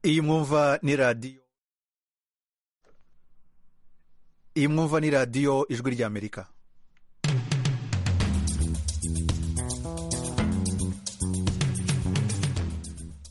iyi mwumva ni radiyo iyi mwumva ni radiyo ijwi ry'amerika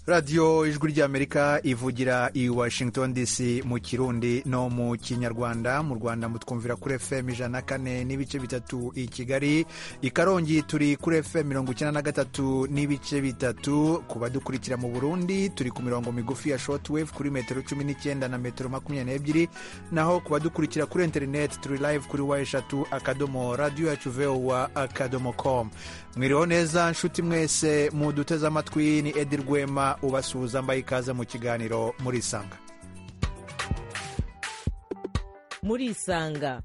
radiyo ijwi ry'amerika ivugira i washington dc mu kirundi no mu kinyarwanda mu rwanda mutwumvira kuri fm ijana na kane n'ibice bitatu i kigali i karongi turi kuri fm mirongo icyenda na gatatu n'ibice bitatu ku badukurikira mu burundi turi ku mirongo migufi ya shortwave kuri metero cumi n'icyenda na metero makumyabiri n'ebyiri naho ku badukurikira kuri interineti turi live kuri wa eshatu akadomo radiyo yacu vowa akadomo komu mwiriho neza nshuti mwese muduteze amatwi ni edi rwema ubasuhuza mbaye ikaze mu kiganiro murisanga murisanga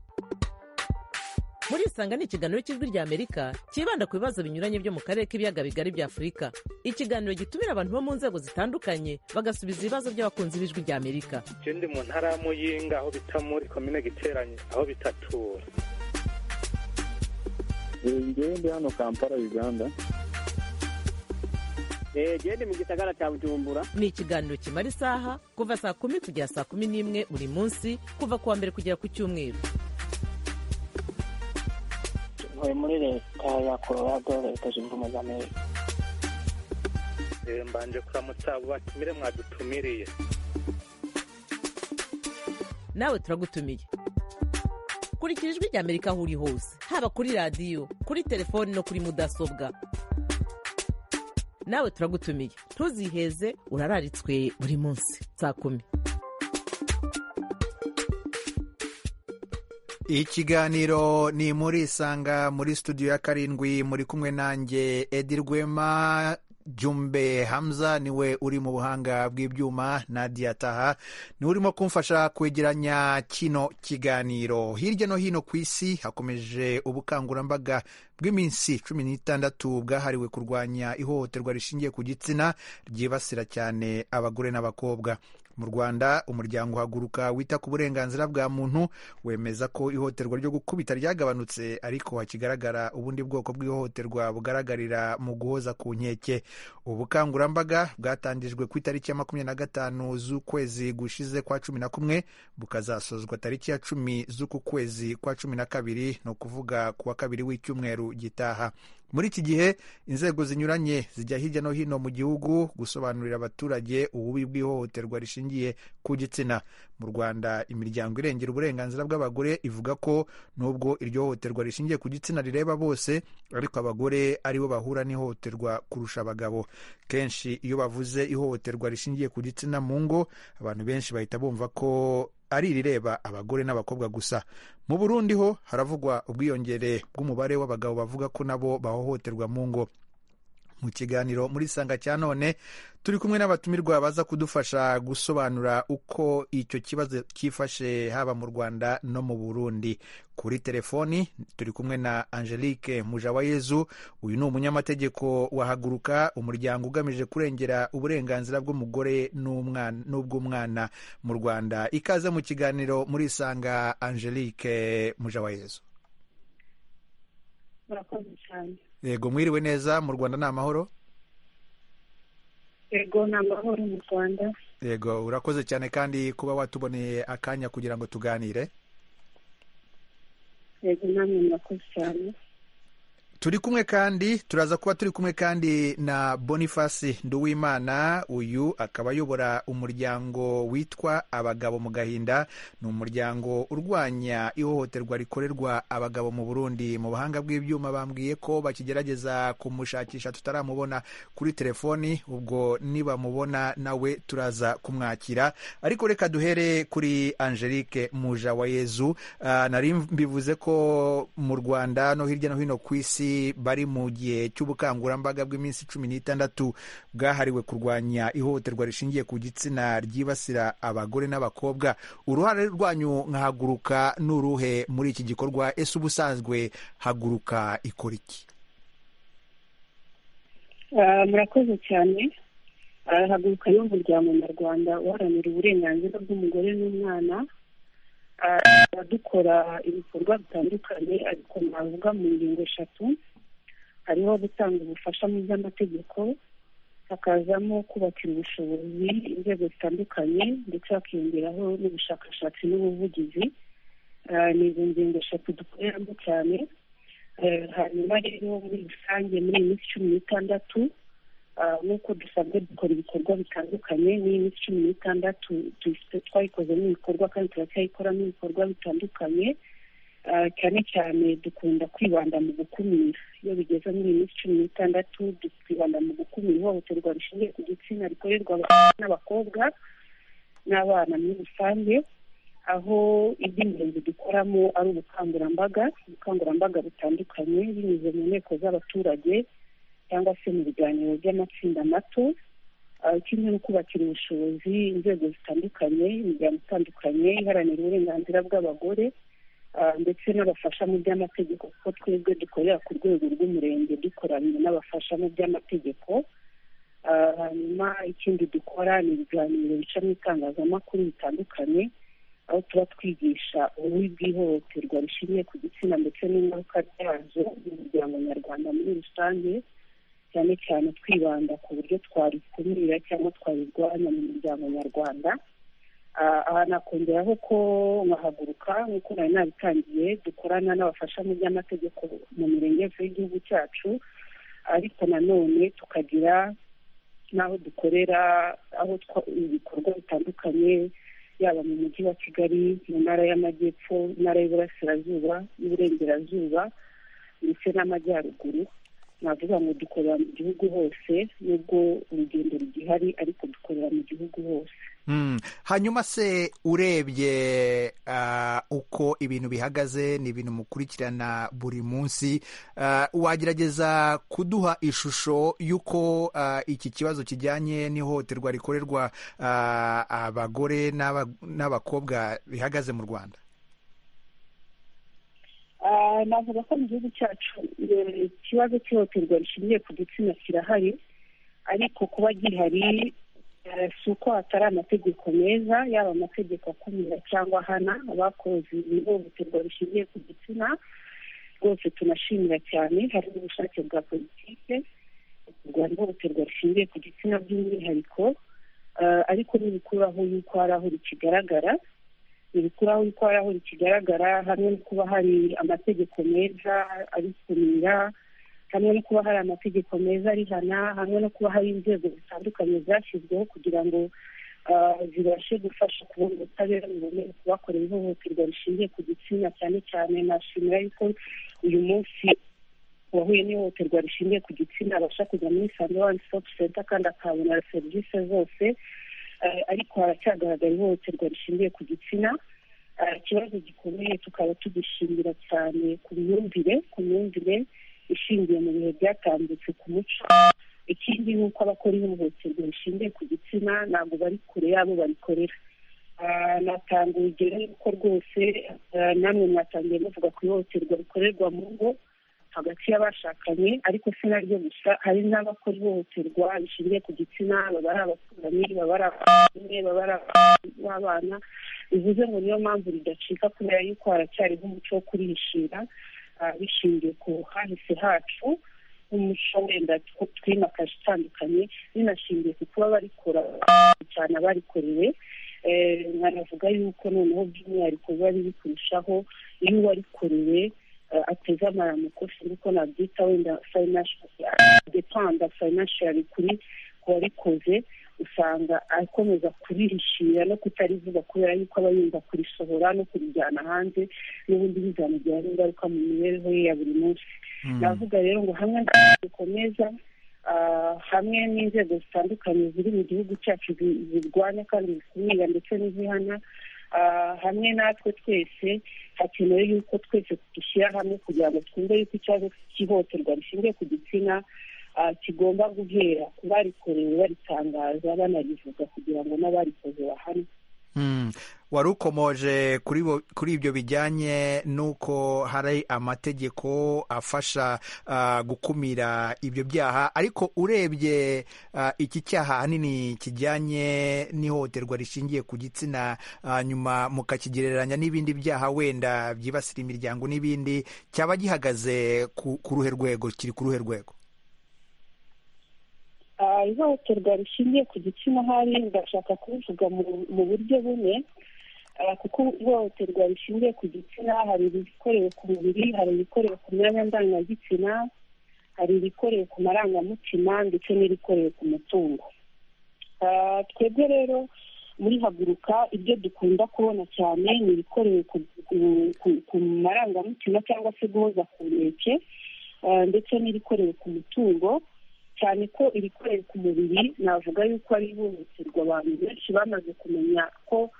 murisanga ni ikiganiro cy'ijwi ry'amerika cyibanda ku bibazo binyuranye byo mu karere k'ibiyaga bigari bya afurika ikiganiro gitumira abantu bo mu nzego zitandukanye bagasubiza ibibazo by'abakunzi b'ijwi ry'amerika icyo ndi mu ntara ya muyinga aho bita muri komine giteranye aho bita tura ngewe ndi hano kampala uganda gende mu gisagara cya bujumbura ni ikiganiro kimara isaha kuva saa kumi kugera saa kumi n'imwe buri munsi kuva ku wa mbere kugera ku cyumweru tuvuye muri leta ya colorado leta zunze ubumwe za amerika mbanje kuramutsa abo batumire mwadutumiriye nawe turagutumiye kurikira ijwi ry'amerika aho uri hose haba kuri radiyo kuri telefoni no kuri mudasobwa nawe turagutumiye ntuziheze urararitswe buri munsi saa kumi ikiganiro ni muri isanga muri studio ya karindwi muri kumwe nanjye edi rwema jumbe hamza niwe uri mu buhanga bw'ibyuma nadia taha niwe urimo kumfasha kwegeranya kino kiganiro hirya no hino ku isi hakomeje ubukangurambaga bw'iminsi cumi n'itandatu bwahariwe kurwanya ihohoterwa rishingiye ku gitsina ryibasira cyane abagore n'abakobwa mu rwanda umuryango uhaguruka wita ku burenganzira bwa muntu wemeza ko ihohoterwa ryo gukubita ryagabanutse ariko hakigaragara ubundi bwoko bw'ihohoterwa bugaragarira mu guhoza ku nkeke ubukangurambaga bwatangijwe ku itariki ya makumyabiri na gatanu z'ukwezi gushize kwa cumi na kumwe bukazasozwa tariki ya cumi z'uku kwezi kwa cumi na kabiri ni ukuvuga ku wa kabiri w'icyumweru gitaha muri iki gihe inzego zinyuranye zijya hirya no hino mu gihugu gusobanurira abaturage ububi bw'ihohoterwa rishingiye ku gitsina mu rwanda imiryango irengera uburenganzira bw'abagore ivuga ko nubwo iryo hohoterwa rishingiye ku gitsina rireba bose ariko abagore aribo bahura n'ihohoterwa kurusha abagabo kenshi iyo bavuze ihohoterwa rishingiye ku gitsina mu ngo abantu benshi bahita bumva ko ari irireba abagore n'abakobwa gusa mu burundi ho haravugwa ubwiyongere bw'umubare w'abagabo bavuga ko nabo bahohoterwa mu ngo mu kiganiro muri sanga cya none turi kumwe n'abatumirwa baza kudufasha gusobanura uko icyo kibazo cyifashe haba mu rwanda no mu burundi kuri telefoni turi kumwe na angelique mujawayezu uyu ni umunyamategeko wahaguruka umuryango ugamije kurengera uburenganzira bw'umugore n'ubw'umwana mu rwanda ikaze mu kiganiro muri sanga angelique mujawayezu murakoze cyane yego mwiriwe neza mu rwanda ni amahoro yego ni amahoro mu rwanda yego urakoze cyane kandi kuba watuboneye akanya kugira ngo tuganire yego namwe murakoze cyane turi kumwe kandi turaza kuba turi kumwe kandi na boniface nduwimana uyu akaba ayobora umuryango witwa abagabo mu gahinda ni umuryango urwanya ihohoterwa rikorerwa abagabo mu burundi mu buhanga bw'ibyuma bambwiye ko bakigerageza kumushakisha tutaramubona kuri telefoni ubwo nibamubona nawe turaza kumwakira ariko reka duhere kuri angelique mujawayezu uh, nari mbivuze ko mu rwanda no hirya no hino ku isi bari mu gihe cy'ubukangurambaga bw'iminsi cumi n'itandatu bwahariwe kurwanya ihohoterwa rishingiye ku gitsina ryibasira abagore n'abakobwa uruhare rwanyu nkahaguruka n'uruhe muri iki gikorwa ese ubusanzwe haguruka ikora iki murakoze cyane haguruka ni umuryango nyarwanda uharanira uburenganzira bw'umugore n'umwana dukora ibikorwa bitandukanye ariko navuga mu ngingo eshatu hariho gutanga ubufasha mu by'amategeko hakazamo kubakira ubushobozi inzego zitandukanye ndetse hakiyongeraho n'ubushakashatsi n'ubuvugizi Ah, ni izo ngingo eshatu dukoreramo cyane Eh, hanyuma rero muri rusange muri iyi minsi cumi n'itandatu ah, nk'uko dusanzwe dukora ibikorwa bitandukanye n'iyi minsi cumi n'itandatu tuyise- twayikozemo ibikorwa kandi turacyayikoramo ibikorwa bitandukanye Ah, cyane cyane dukunda kwibanda mu gukumira iyo bigeze muri iyi minsi cumi n'itandatu du- twibanda mu gukumira ihohoterwa rishingiye ku gitsina rikorerwa abahungu n'abakobwa n'abana muri rusange aho iby'ingenzi dukoramo ari ubukangurambaga ubukangurambaga butandukanye binyuze mu nteko z'abaturage cyangwa se mu biganiro by'amatsinda mato Ah, kimwe no kubakira ubushobozi inzego zitandukanye imiryango itandukanye iharanira uburenganzira bw'abagore Ah, ndetse n'abafasha mu by'amategeko kuko twebwe dukorera ku rwego rw'umurenge dukoranye n'abafasha mu by'amategeko Ah, hanyuma ikindi dukora ni ibiganiro bica mu itangazamakuru bitandukanye aho tuba twigisha ububi bw'ihohoterwa rishingiye ku gitsina ndetse n'ingaruka byazo mu muryango nyarwanda muri rusange cyane cyane twibanda ku buryo twarikumira cyangwa twarirwanya mu muryango nyarwanda Ah, aha nakongeraho ko nkahaguruka nk'uko nari nabitangiye dukorana n'abafasha mu by'amategeko mu mirenge yose y'igihugu cyacu ariko nanone tukagira n'aho dukorera aho twa- ibikorwa bitandukanye yaba mu mujyi wa kigali mu ntara y'amajyepfo intara y'iburasirazuba n'iburengerazuba ndetse n'amajyaruguru navuga ngo dukorera mu gihugu hose nubwo urugendo rugihari ariko dukorera mu gihugu hose Mm. hanyuma se urebye ah, uko ibintu bihagaze ni ibintu mukurikirana buri munsi ah, wagerageza kuduha ishusho y'uko ah, iki kibazo kijyanye n'ihohoterwa rikorerwa ah, abagore n'aba- n'abakobwa bihagaze mu rwanda Ah, navuga ko mu gihugu cyacu eh, ikibazo cy'ihohoterwa rishingiye ku gitsina kirahari ariko kuba gihari eh, si uko hatari amategeko meza yaba amategeko akumira cyangwa ahana abakoze ihohoterwa rishingiye ku gitsina rwose tunashimira cyane hari n'ubushake bwa politike kurwanya ihohoterwa rishingiye ku gitsina by'umwihariko Ah, ariko ntibikuraho yuko hari aho rikigaragara ibikuraho yuko hari aho rikigaragara hamwe no kuba hari amategeko meza abikumira hamwe no kuba hari amategeko meza arihana hamwe no kuba hari inzego zitandukanye zashyizweho kugira ngo ah, zibashe gufasha kubona ubutabera buboneye ku bakorewe ihohoterwa rishingiye ku gitsina cyane cyane nashimira yuko uyu munsi uwahuye n'ihohoterwa rishingiye ku gitsina abasha kujya muri isange wani sitopu senta kandi akahabona serivisi zose Eh, ariko haracyagaragara ihohoterwa rishingiye ku gitsina Eh, ikibazo gikomeye tukaba tugishingira cyane ku myumvire ku myumvire ishingiye mu bihe byatambutse ku muco ikindi ni uko abakora ihohoterwa rishingiye ku gitsina ntabwo bari kure y'abo barikorera Ah, natanga urugero yuko rwose eh, namwe mwatangiye muvuga ku ihohoterwa rikorerwa mu ngo hagati y'abashakanye ariko si naryo gusa hari n'abakora ihohoterwa rishingiye ku gitsina baba ari abaturanyi baba ari abakene baba ari ababyeyi b'abana bivuze ngo niyo mpamvu ridacika kubera yuko haracyariho umuco wo kurihishira ah, bishingiye ku hahise hacu n'umuco wenda tw- twimakaje utandukanye binashingiye ku kuba barikora cyane abarikorewe Eh, nkanavuga yuko noneho by'umwihariko biba biri kurushaho iyo uwarikorewe eh, ateze amaramuko sinzi uko nabyita wenda financial depanda financially kuri ku wabikoze usanga akomeza kurihishira no kutarivuga kubera yuko aba yumva kurisohora no kurijyana hanze n'ubundi bizamugiraho ingaruka mu mibereho ye ya buri munsi Mm. navuga rero ngo hamwe dukomeza hamwe n'inzego zitandukanye ziri mu gihugu cyacu zi- zirwanya kandi zikumira ndetse n'izihana Ah, hamwe natwe twese hakenewe yuko twese dushyira hamwe kugira ngo twumve yuko ikibazo cy'ihohoterwa rishingiye ku gitsina ah, kigomba guhera ku barikorewe baritangaza banarivuga kugira ngo n'abarikoze bahanwe Mm. wari ukomoje kuri bo- kuri ibyo bijyanye n'uko hari amategeko afasha ah, gukumira ibyo byaha ariko urebye ah, iki cyaha ahanini kijyanye n'ihohoterwa rishingiye ku gitsina ah, nyuma mukakigereranya n'ibindi byaha wenda byibasira imiryango n'ibindi cyaba gihagaze ku ku ruhe rwego kiri ku ruhe rwego Ah, ihohoterwa rishingiye ku gitsina ahari ndashaka kubivuga mu mu buryo bumwe Ah, kuko ihohoterwa rishingiye ku gitsina hari irikorewe ku mubiri hari irikorewe ku myanya ndangagitsina hari irikorewe ku marangamutima ndetse n'irikorewe ku mutungo Ah, twebwe rero muri haguruka ibyo dukunda kubona cyane ni ibikorewe ku, ku, ku, ku marangamutima cyangwa se guhoza ku nkeke ah, ndetse n'ibikorewe ku mutungo cyane ko irikorewe ku mubiri navuga yuko ari ihohoterwa abantu benshi bamaze kumenya ko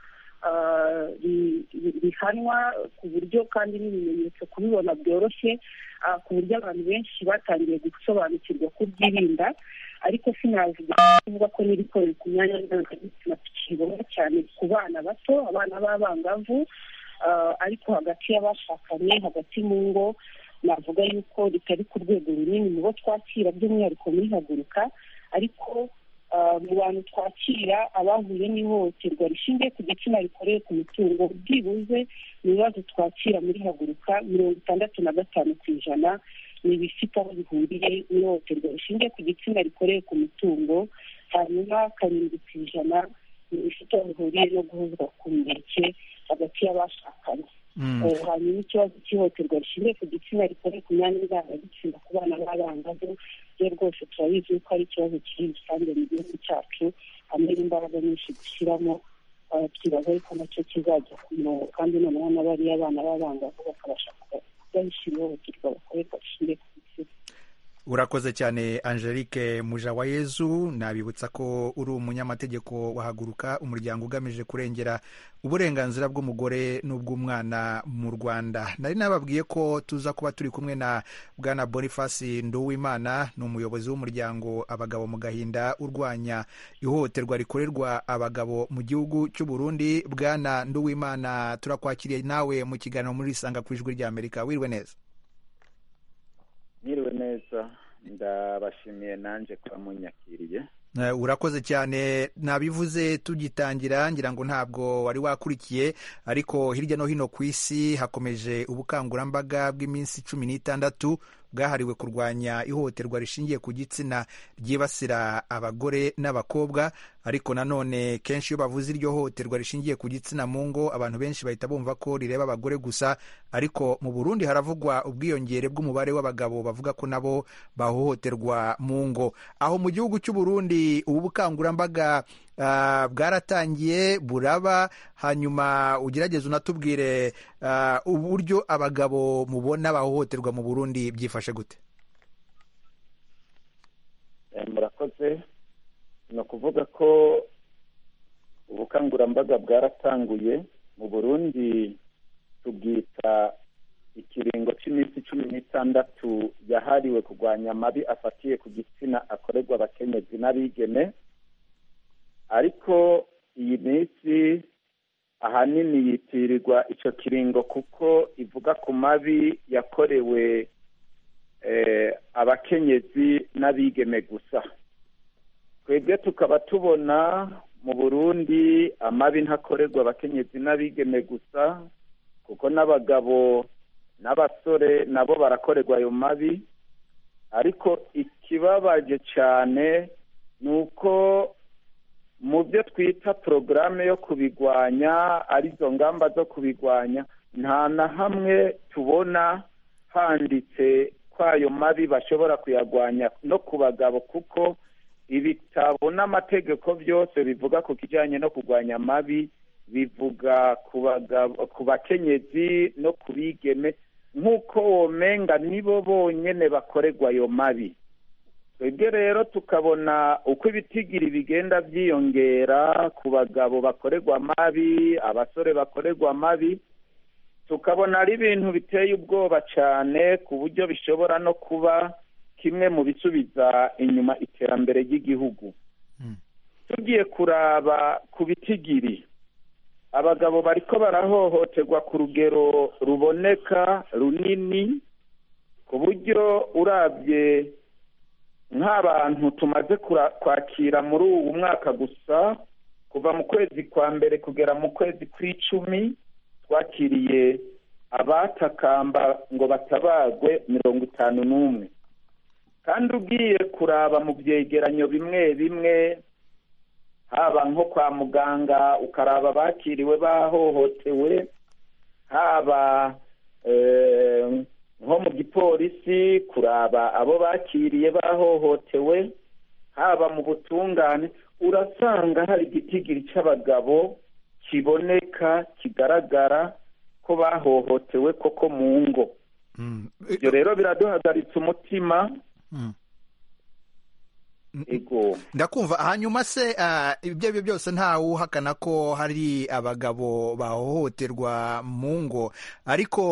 ah, ri- ri- rihanwa ku buryo kandi n'ibimenyetso kubibona byoroshye ah, ku buryo abantu benshi batangiye gusobanukirwa ko byirinda ariko sinavuga kuvuga ko n'ibikorewe ku myanya ndangagitsina tukibona cyane ku bana bato abana b'abangavu ah, ariko hagati y'abashakanye hagati mu ngo navuga yuko ritari ku rwego runini mu bo twakira by'umwihariko muri haguruka ariko ah, mu bantu twakira abahuye n'ihohoterwa rishingiye ku gitsina rikoreye ku mutungo byibuze mu bibazo twakira muri haguruka mirongo itandatu na gatanu ku ijana ni ibifite aho bihuriye n'ihohoterwa rishingiye ku gitsina rikoreye ku mutungo hanyuma karindwi ku ijana ni ibifite aho bihuriye no guhuzwa ku nkeke hagati y'abashakanye Mm. Eh, hanyuma ikibazo cy'ihohoterwa rishingiye ku gitsina rikore ku myanya ndangagitsina ku bana b'abangavu ryo rwose turabizi ko ari ikibazo kiri rusange mu gihugu cyacu hamwe n'imbaraga nyinshi dushyiramo eh, twibaza ariko nacyo kizajya ku murongo kandi noneho n'abariya bana b'abangavu bakabasha kuba- kubahisha ihohoterwa bakorerwa rishingiye ku gitsina urakoze cyane angelique mujawayezu nabibutsa ko uri umunyamategeko wahaguruka umuryango ugamije kurengera uburenganzira bw'umugore n'ubw'umwana mu rwanda nari nababwiye ko tuza kuba turi kumwe na bwana boniface nduwimana ni umuyobozi w'umuryango abagabo mu gahinda urwanya ihohoterwa rikorerwa abagabo mu gihugu cy'u burundi bwana nduwimana turakwakiriye nawe mu kiganiro muri isanga ku ijwi ry'amerika wirwe neza Mwiriwe neza ndabashimiye nanjye kuba munyakiriye Eh, urakoze cyane nabivuze tugitangira ngira ngo ntabwo wari wakurikiye ariko hirya no hino ku isi hakomeje ubukangurambaga bw'iminsi cumi n'itandatu bwahariwe kurwanya ihohoterwa rishingiye ku gitsina ryibasira abagore n'abakobwa ariko nanone kenshi iyo bavuze iryo hohoterwa rishingiye ku gitsina mu ngo abantu benshi bahita bumva ko rireba abagore gusa ariko mu burundi haravugwa ubwiyongere bw'umubare w'abagabo bavuga ko nabo bahohoterwa mu ngo aho mu gihugu cy'u Burundi ubu bukangurambaga ah, bwaratangiye buraba hanyuma ugerageze unatubwire ah, uburyo abagabo mubona bahohoterwa mu Burundi byifashe gute Eh, murakoze ni ukuvuga ko ubukangurambaga bwaratanguye mu burundi tubwita ikiringo cy'iminsi cumi n'itandatu yahariwe kurwanya amabi afatiye ku gitsina akorerwa abakenyezi n'abigeme ariko iyi minsi ahanini yitirirwa icyo kiringo kuko ivuga ku mabi yakorewe eh, abakenyezi n'abigeme gusa twebwe tukaba tubona mu burundi amabi ntakorerwa abakenyezi n'abigeme gusa kuko n'abagabo n'abasore nabo barakorerwa ayo mabi ariko ikibabaje cyane ni uko mu byo twita porogaramu yo kubigwanya arizo ngamba zo kubigwanya nta na hamwe tubona handitse ko ayo mabi bashobora kuyagwanya no ku bagabo kuko ibitabo n'amategeko byose bivuga ku kijyanye no kurwanya amabi bivuga ku bagabo ku bakenyezi no ku bigeme nk'uko womenga nibo bonyene bakorerwa ayo mabi twebwe rero tukabona uko ibitigiri bigenda byiyongera ku bagabo bakorerwa amabi abasore bakorerwa amabi tukabona ari ibintu biteye ubwoba cyane ku buryo bishobora no kuba kimwe mu bisubiza inyuma iterambere ry'igihugu Mm. tugiye kuraba ku bitigiri abagabo bariko barahohoterwa ku rugero ruboneka runini ku buryo urabye nk'abantu tumaze kura- kwakira muri ubu mwaka gusa kuva mu kwezi kwa mbere kugera mu kwezi kw'icumi twakiriye abatakamba ngo batabagwe mirongo itanu n'umwe kandi ugiye kuraba mu byegeranyo bimwe bimwe haba nko kwa muganga ukaraba abakiriwe bahohotewe haba nko mu gipolisi kuraba abo bakiriye bahohotewe haba mu butungane urasanga hari igitigiri cy'abagabo kiboneka kigaragara ko bahohotewe koko mu ngo ibyo rero biraduhagaritse umutima ndakumva hanyuma se ibyo aribyo byose ntawuhakana ko hari abagabo bahohoterwa mu ngo ariko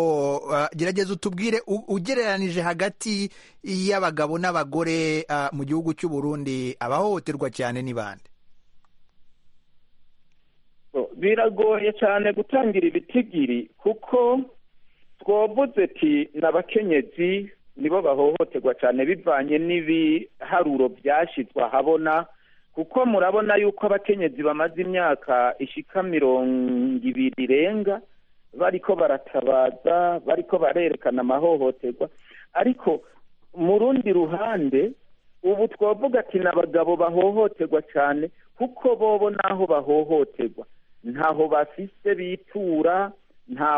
gerageza utubwire ugereranije hagati y'abagabo n'abagore mu gihugu cy'u Burundi abahohoterwa cyane ni bande biragoye cyane gutangira ibitigiri kuko twavuze ati n'abakenyezi nibo bahohoterwa cyane bivanye n'ibiharuro byashyizwe ahabona kuko murabona yuko abakenyezi bamaze imyaka ishika mirongo ibiri irenga bariko baratabaza bariko barerekana amahohoterwa ariko mu rundi ruhande ubu twavuga ati n'abagabo bahohoterwa cyane kuko bobo n'aho bahohoterwa ntaho bafise bitura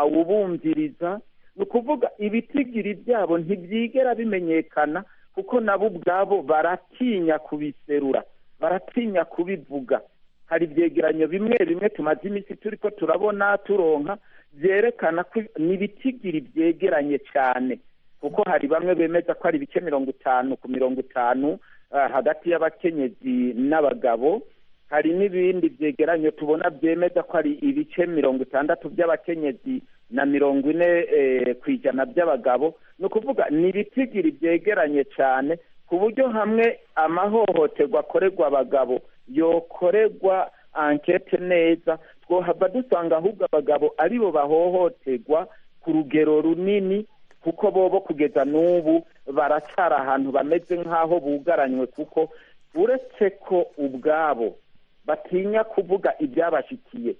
ntawubumviriza ni ukuvuga ibitigiri byabo ntibyigera bimenyekana kuko nabo ubwabo baratinya kubiserura baratinya kubivuga hari ibyegeranyo bimwe bimwe tumaze iminsi turi ko turabona turonka byerekana ko ni ibitigiri byegeranye cyane kuko hari bamwe bemeza ko hari ibice mirongo itanu ku mirongo itanu hagati y'abakenyezi n'abagabo hari n'ibindi byegeranyo tubona byemeza ko hari ibice mirongo itandatu by'abakenyezi na mirongo ine ku ijana by'abagabo ni ukuvuga ni ibitigiri byegeranye cyane ku buryo hamwe amahohoterwa akorerwa abagabo yokorerwa ankete neza twohava dusanga ahubwo abagabo aribo bahohoterwa ku rugero runini kuko bobo kugeza n'ubu baracara ahantu bameze nk'aho bugaranywe kuko uretse ko ubwabo batinya kuvuga ibyabashyikiye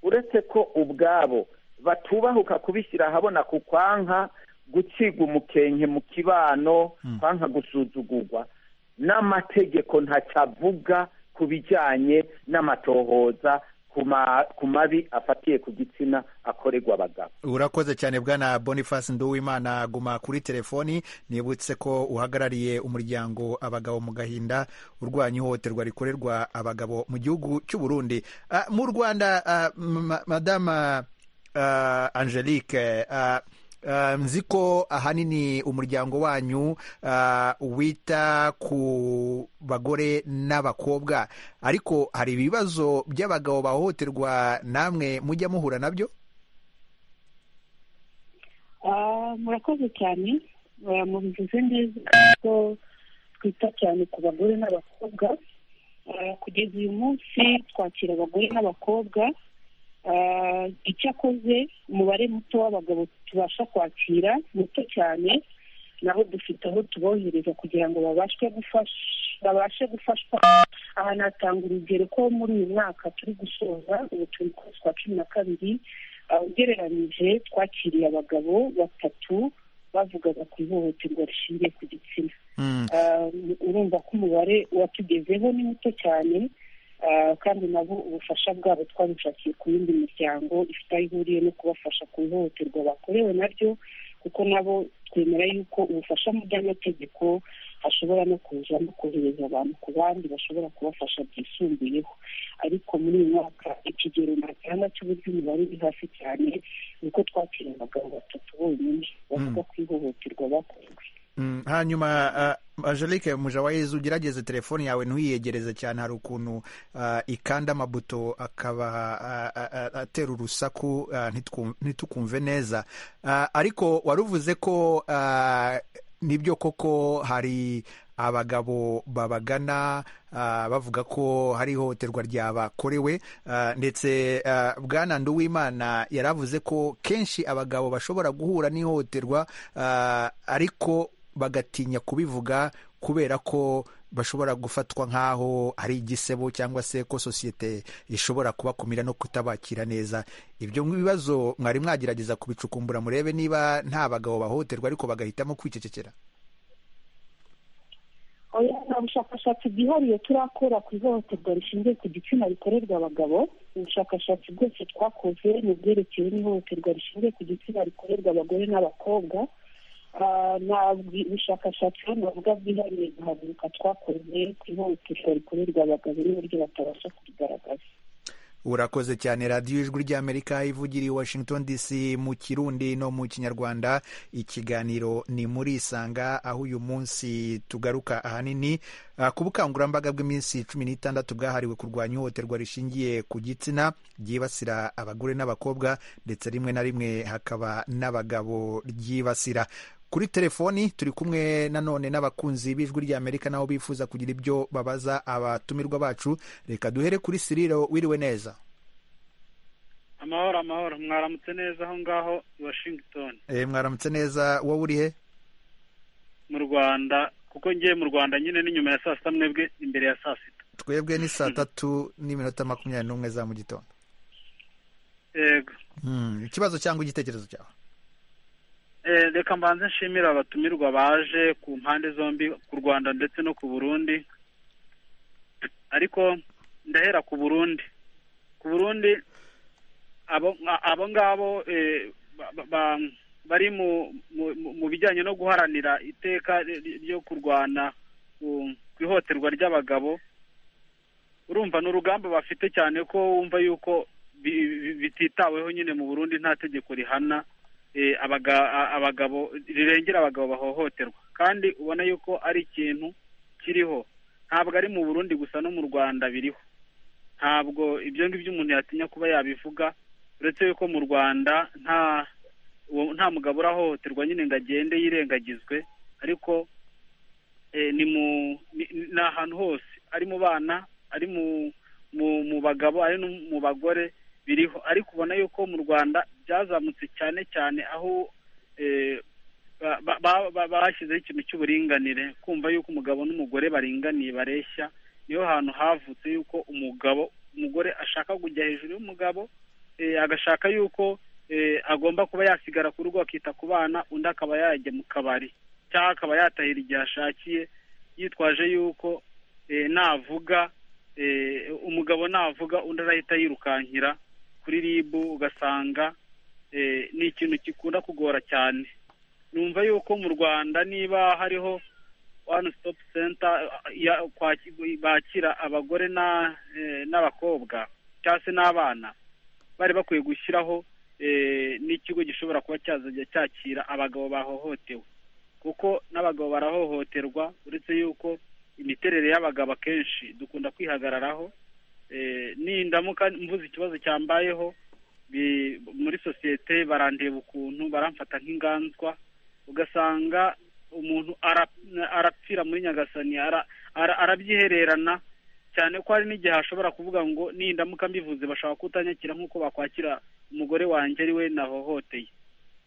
uretse ko ubwabo batubahuka kubishyira ahabona ku kwanka gucibwa umukenke mu kibano kwanka gusuzugurwa n'amategeko ntacavuga ku bijyanye n'amatohoza ku mabi afatiye ku gitsina akorerwa abagabo urakoze cyane bwana boniface nduwimana guma kuri telefoni nibutse ko uhagarariye umuryango abagabo mu gahinda urwanya ihohoterwa rikorerwa abagabo mu gihugu cy'u burundi mu rwanda madama angelique nzi ko ahanini umuryango wanyu wita ku bagore n'abakobwa ariko hari ibibazo by'abagabo bahohoterwa namwe mujya muhura nabyo murakoze cyane mubivuze neza ko twita cyane ku bagore n'abakobwa kugeza uyu munsi twakira abagore n'abakobwa icyakoze umubare muto w'abagabo tubasha kwakira muto cyane nabo dufite aho tubohereza kugira ngo babashe gufashwa aha natanga urugero ko muri uyu mwaka turi gusoza ubutumwa ukwezi kwa cumi na kabiri ugereranyije twakiriye abagabo batatu bavugaga ku ihohoterwa rishingiye ku gitsina urumva ko umubare watugezeho ni muto cyane kandi nabo ubufasha bwabo twabushakiye ku yindi miryango ifite aho ihuriye no kubafasha ku ihohoterwa bakorewe naryo kuko nabo twemera yuko ubufasha mu by'amategeko hashobora no kuza no kohereza abantu ku bandi bashobora kubafasha byisumbuyeho ariko muri uyu mwaka ikigero ntatanga cy'uburyo umubare uri hasi cyane nuko twakira abagabo batatu bonyine bavuga ku ihohoterwa bakorewe hanyuma angelique mujawayizi ugerageze telefone yawe ntuyiyegereze cyane hari ukuntu ikanda amabuto akaba atera urusaku ntitukumve neza ariko waruvuze ko nibyo koko hari abagabo babagana bavuga ko hari ihohoterwa ryabakorewe ndetse bwana nduwimana yaravuze ko kenshi abagabo bashobora guhura n'ihohoterwa ariko bagatinya kubivuga kubera ko bashobora gufatwa nk'aho ari igisebo cyangwa se ko sosiyete ishobora kubakumira no kutabakira neza ibyo bibazo mwari mwagerageza kubicukumbura murebe niba nta bagabo bahohoterwa ariko bagahitamo kwicecekera ubushakashatsi bwihariye turakora ku ihohoterwa rishingiye ku gitsina rikorerwa abagabo ubushakashatsi bwose twakoze ni ubwerekewe n'ihohoterwa rishingiye ku gitsina rikorerwa abagore n'abakobwa Ah, nta bwi- bushakashatsi navuga bwihariye guhaguruka twakoze ku ihohoterwa rikorerwa abagabo n'uburyo batabasha kurigaragaza urakoze cyane radiyo ijwi ry'amerika ivugira i washington dc mu kirundi no mu kinyarwanda ikiganiro ni muri isanga aho uyu munsi tugaruka ahanini ah, ku bukangurambaga bw'iminsi cumi n'itandatu bwahariwe kurwanya ihohoterwa rishingiye ku gitsina ryibasira abagore n'abakobwa ndetse rimwe na rimwe hakaba n'abagabo ryibasira kuri telefoni turi kumwe nanone n'abakunzi b'ijwi ry'amerika nabo bifuza kugira ibyo babaza abatumirwa bacu reka duhere kuri siriro wiriwe neza amahoro amahoro mwaramutse neza aho ngaho i washington e, mwaramutse neza wowe urihe mu rwanda kuko ngiye mu rwanda nyine ni nyuma ya saa sita mwebwe imbere ya saa sita twebwe ni saa tatu n'iminota makumyabiri n'umwe za mu gitondo yego Hmm, ikibazo cyangwa igitekerezo cyawe Eh, reka mbanze nshimira abatumirwa baje ku mpande zombi ku rwanda ndetse no ku burundi ariko ndahera ku burundi ku burundi abo abo ngabo eh, ba- ba- ba- bari mu mu- mu- mu bijyanye no guharanira iteka ry- ryo kurwana ku ku ihohoterwa ry'abagabo urumva ni urugamba bafite cyane ko wumva yuko bi- bi- bititaweho nyine mu burundi nta tegeko rihana eh, abaga- a- abagabo rirengera abagabo bahohoterwa kandi ubona yuko ari ikintu kiriho ntabwo ari mu burundi gusa no mu rwanda biriho ntabwo ibyo ngibyo umuntu yatinya kuba yabivuga uretse yuko mu rwanda nta uwo- nta mugabo urahohoterwa nyine ngo agende yirengagizwe ariko eh, ni mu ni ni ahantu hose ari mu bana ari mu mu mu bagabo ari no mu bagore biriho ariko ubona yuko mu rwanda byazamutse cyane cyane aho eh, ba- ba- ba- ba- bashyizeho ikintu cy'uburinganire kumva yuko umugabo n'umugore baringaniye bareshya niho hantu havutse yuko umugabo umugore ashaka kujya hejuru y'umugabo eh, agashaka yuko eh, agomba kuba yasigara ku rugo akita ku bana undi akaba yajya mu kabari cyangwa akaba yatahira igihe ashakiye yitwaje yuko eh, navuga eh, umugabo navuga undi arahita yirukankira kuri ribu ugasanga eh, ni ikintu gikunda kugora cyane numva yuko mu rwanda niba hariho one stop center eh, ya- kwaki- bakira abagore na- eh, n'abakobwa cyangwa se n'abana bari bakwiye gushyiraho eh, n'ikigo gishobora kuba cyazajya cyakira abagabo bahohotewe kuko n'abagabo barahohoterwa uretse yuko imiterere y'abagabo akenshi dukunda kwihagararaho Eh, nindamuka mvuze ikibazo cyambayeho bi- muri sosiyete barandeba ukuntu baramfata nk'inganzwa ugasanga umuntu ara- arapfira muri nyagasani ara- ara- arabyihererana cyane ko hari n'igihe ashobora kuvuga ngo nindamuka mbivuze bashobora kutanyakira nk'uko bakwakira umugore wanjye ari we nahohoteye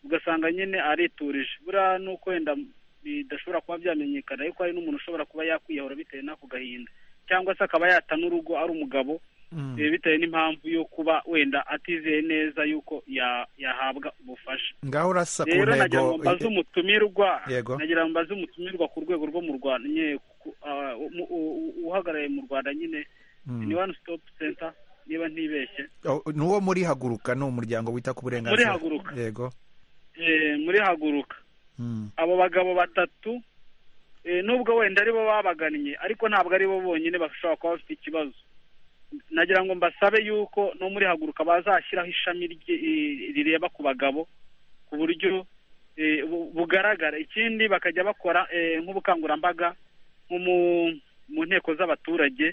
ugasanga nyine ariturije buriya ni uko wenda bidashobora kuba byamenyekana ariko hari n'umuntu ushobora kuba yakwiyahura bitewe n'ako gahinda cyangwa se akaba yata n'urugo ari umugabo Hmm. eh, bitewe n'impamvu yo kuba wenda atizeye neza yuko ya- yahabwa ubufasha ngaho urasa ku rero nagira ngo ntego mbaze umutumirwa Yego. nagira ngo mbaze umutumirwa ku rwego rwo mu rwanda nyine ku- ah, u- u- uhagarariye mu rwanda nyine Hmm. ni one stop center niba ntibeshye Oh, ni uwo muri haguruka ni umuryango wita ku burenganzira Muri Haguruka. yego Eh, muri haguruka Hmm. abo bagabo batatu eh, nubwo wenda aribo babagannye ariko ntabwo aribo bonyine bashobora kuba bafite ikibazo nagira ngo mbasabe yuko no muri haguruka bazashyiraho ishami rye- eh, rireba ku bagabo ku buryo eh, bu- bugaragara ikindi bakajya bakora eh, nk'ubukangurambaga nko mu- mu nteko z'abaturage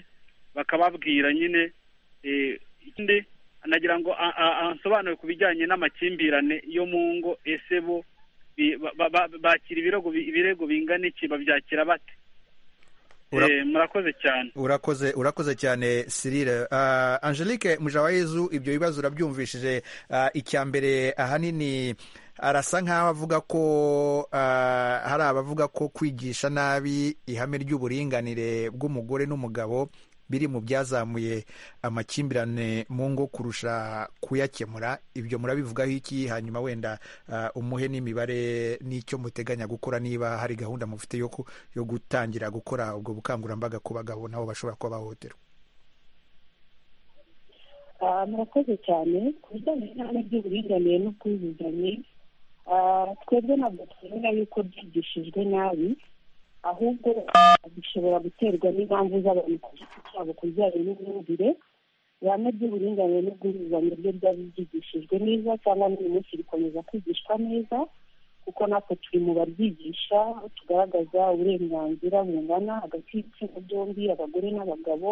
bakababwira nyine eh, ikindi nagira ngo a- a- ansobanure ku bijyanye n'amakimbirane yo mu ngo ese bo bi- ba- ba- ba- bakira ibirego bi- ibirego bingana iki babyakira bate Ura- Eh, murakoze cyane urakoze urakoze cyane sirire Ah, angelique mujawayezu ibyo bibazo urabyumvishije Ah, icya mbere ahanini arasa nk'aho avuga ko ah, hari abavuga ko kwigisha nabi ihame ry'uburinganire bw'umugore n'umugabo biri mu byazamuye amakimbirane mu ngo kurusha kuyakemura ibyo murabivugaho iki hanyuma wenda ah, umuhe n'imibare n'icyo muteganya gukora niba hari gahunda mufite yo ku- yo gutangira gukora ubwo bukangurambaga ku bagabo nabo bashobora kuba bahohoterwa Ah, murakoze cyane ku bijyanye n'ihame ry'uburinganire n'ubwuzuzanye ah, twebwe ntabwo twemera yuko byigishijwe nabi ahubwo ah, bishobora guterwa n'impamvu z'abantu ku giti cyabo ku bijyanye n'imyumvire ihame ry'uburinganire n'ubwuzuzanye ryo ryari ryigishijwe neza cyangwa n'uyu munsi rikomeza kwigishwa neza kuko natwe turi mu baryigisha tugaragaza uburenganzira bungana hagati y'ibitsina byombi abagore n'abagabo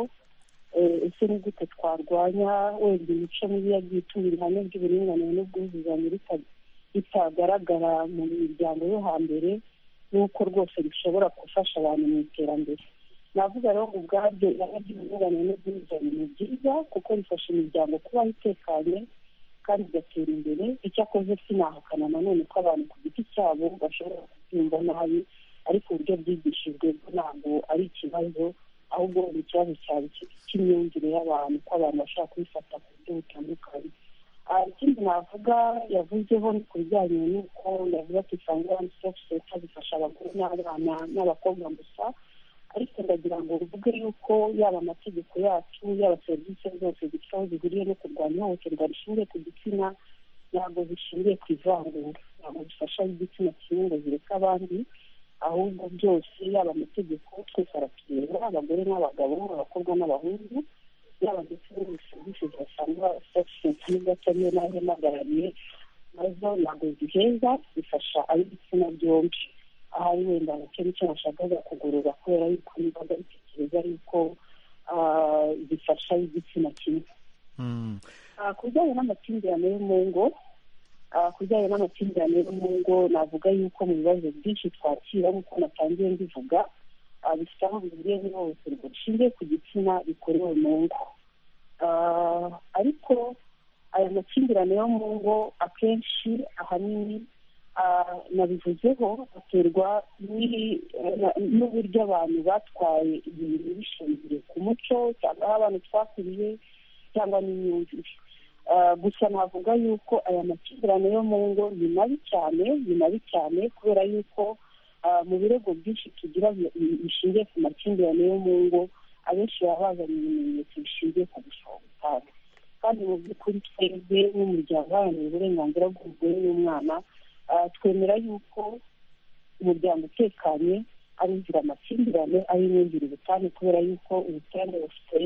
eh, ese ni gute twarwanya wenda imico mibi yagiye ituma ihame ry'uburinganire n'ubwuzuzanye rita- ritagaragara mu miryango yo hambere n'uko rwose bishobora gufasha abantu mu iterambere navuga rero ngo ubwabyo ihame ry'uburinganire n'ubwuzuzanye ni byiza kuko bifasha imiryango kubaho itekanye kandi igatera imbere icyakoze sinahakana nanone ko abantu ku giti cyabo bashobora kubyumva nabi ariko uburyo byigishijwe bwo ntabwo ari ikibazo ahubwo ni ikibazo cyaba iki- cy'imyumvire y'abantu ko abantu bashobora kubifata ku buryo butandukanye Ah, ikindi navuga yavuzeho ni ku bijyanye n'uko yavuze ati isange wani sitopu senta zifasha abagore n'abana n'abakobwa gusa ariko ndagira ngo uvuge yuko yaba amategeko yacu yaba serivisi zose zifite aho zihuriye no kurwanya ihohoterwa rishingiye ku gitsina ntabwo zishingiye ku ivangura ntabwo zifasha igitsina kimwe ngo zireke abandi ahubwo byose yaba amategeko twese aratureba abagore n'abagabo abakobwa n'abahungu yaba ndetse n'izindi serivisi zisanga sosiyete n'idatemye n'aho impagarariye nazo ntabwo ziheza zifasha ab'ibitsina byombi ahari wenda nacyo nicyo nashakaga kugorora kubera yuko nibaga bitekereza yuko ah, zifasha igitsina kimwe Mm. Ah, ku bijyanye n'amakimbirane yo mu ngo ah, ku bijyanye n'amakimbirane yo mu ngo navuga yuko mu bibazo byinshi twakira nk'uko natangiye mbivuga ah, bifite aho bihuriye n'ihohoterwa rishingiye ku gitsina rikorewe mu ngo Ah, ariko aya makimbirane yo mu ngo akenshi ahanini ah, nabivuzeho aterwa n'i- na- n'uburyo abantu batwaye ibintu bishingiye ku muco cyangwa aho abantu twakuriye cyangwa n'imyumvire Ah, gusa navuga yuko aya makimbirane yo mu ngo ni mabi cyane ni mabi cyane kubera yuko ah, mu birego byinshi tugira bi- bi- bishingiye ku makimbirane yo mu ngo abenshi baba bazanye ibimenyetso bishingiye ku gushobotana kandi mu by'ukuri twebwe nk'umuryango uharanira uburenganzira bw'umugore n'umwana ah, twemera yuko umuryango utekanye ari inzira amakimbirane ari imyumvire ubutane kubera yuko ubutane bufite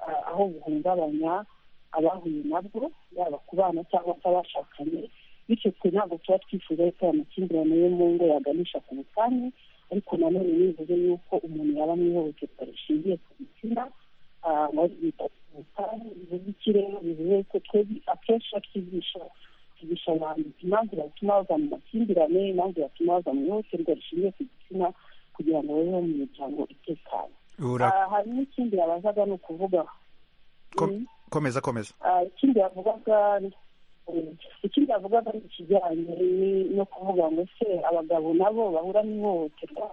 ah, aho buhungabanya abahuye nabwo yaba ku bana cyangwa se abashakanye bityo twe ntabwo tuba twifuza yuko aya makimbirane yo mu ngo yaganisha ku butane ariko nanone nivuze yuko umuntu yaba mu ihohoterwa rishingiye ku gitsina ah, ngo yita ku butane bivuze iki rero bivuze yuko twebwe akenshi iyo twigisha twigisha abantu impamvu yatuma bava mu makimbirane impamvu yatuma bava mu ihohoterwa rishingiye ku gitsina kugira ngo babeho mu miryango itekanye Ura- Ah, hari n'ikindi yabazaga ni ukuvuga ko- Mm. komeza komeza Ah, ikindi yavugaga eh, ikindi yavugaga ni ikijyanye ni- no kuvuga ngo se abagabo nabo bahura n'ihohoterwa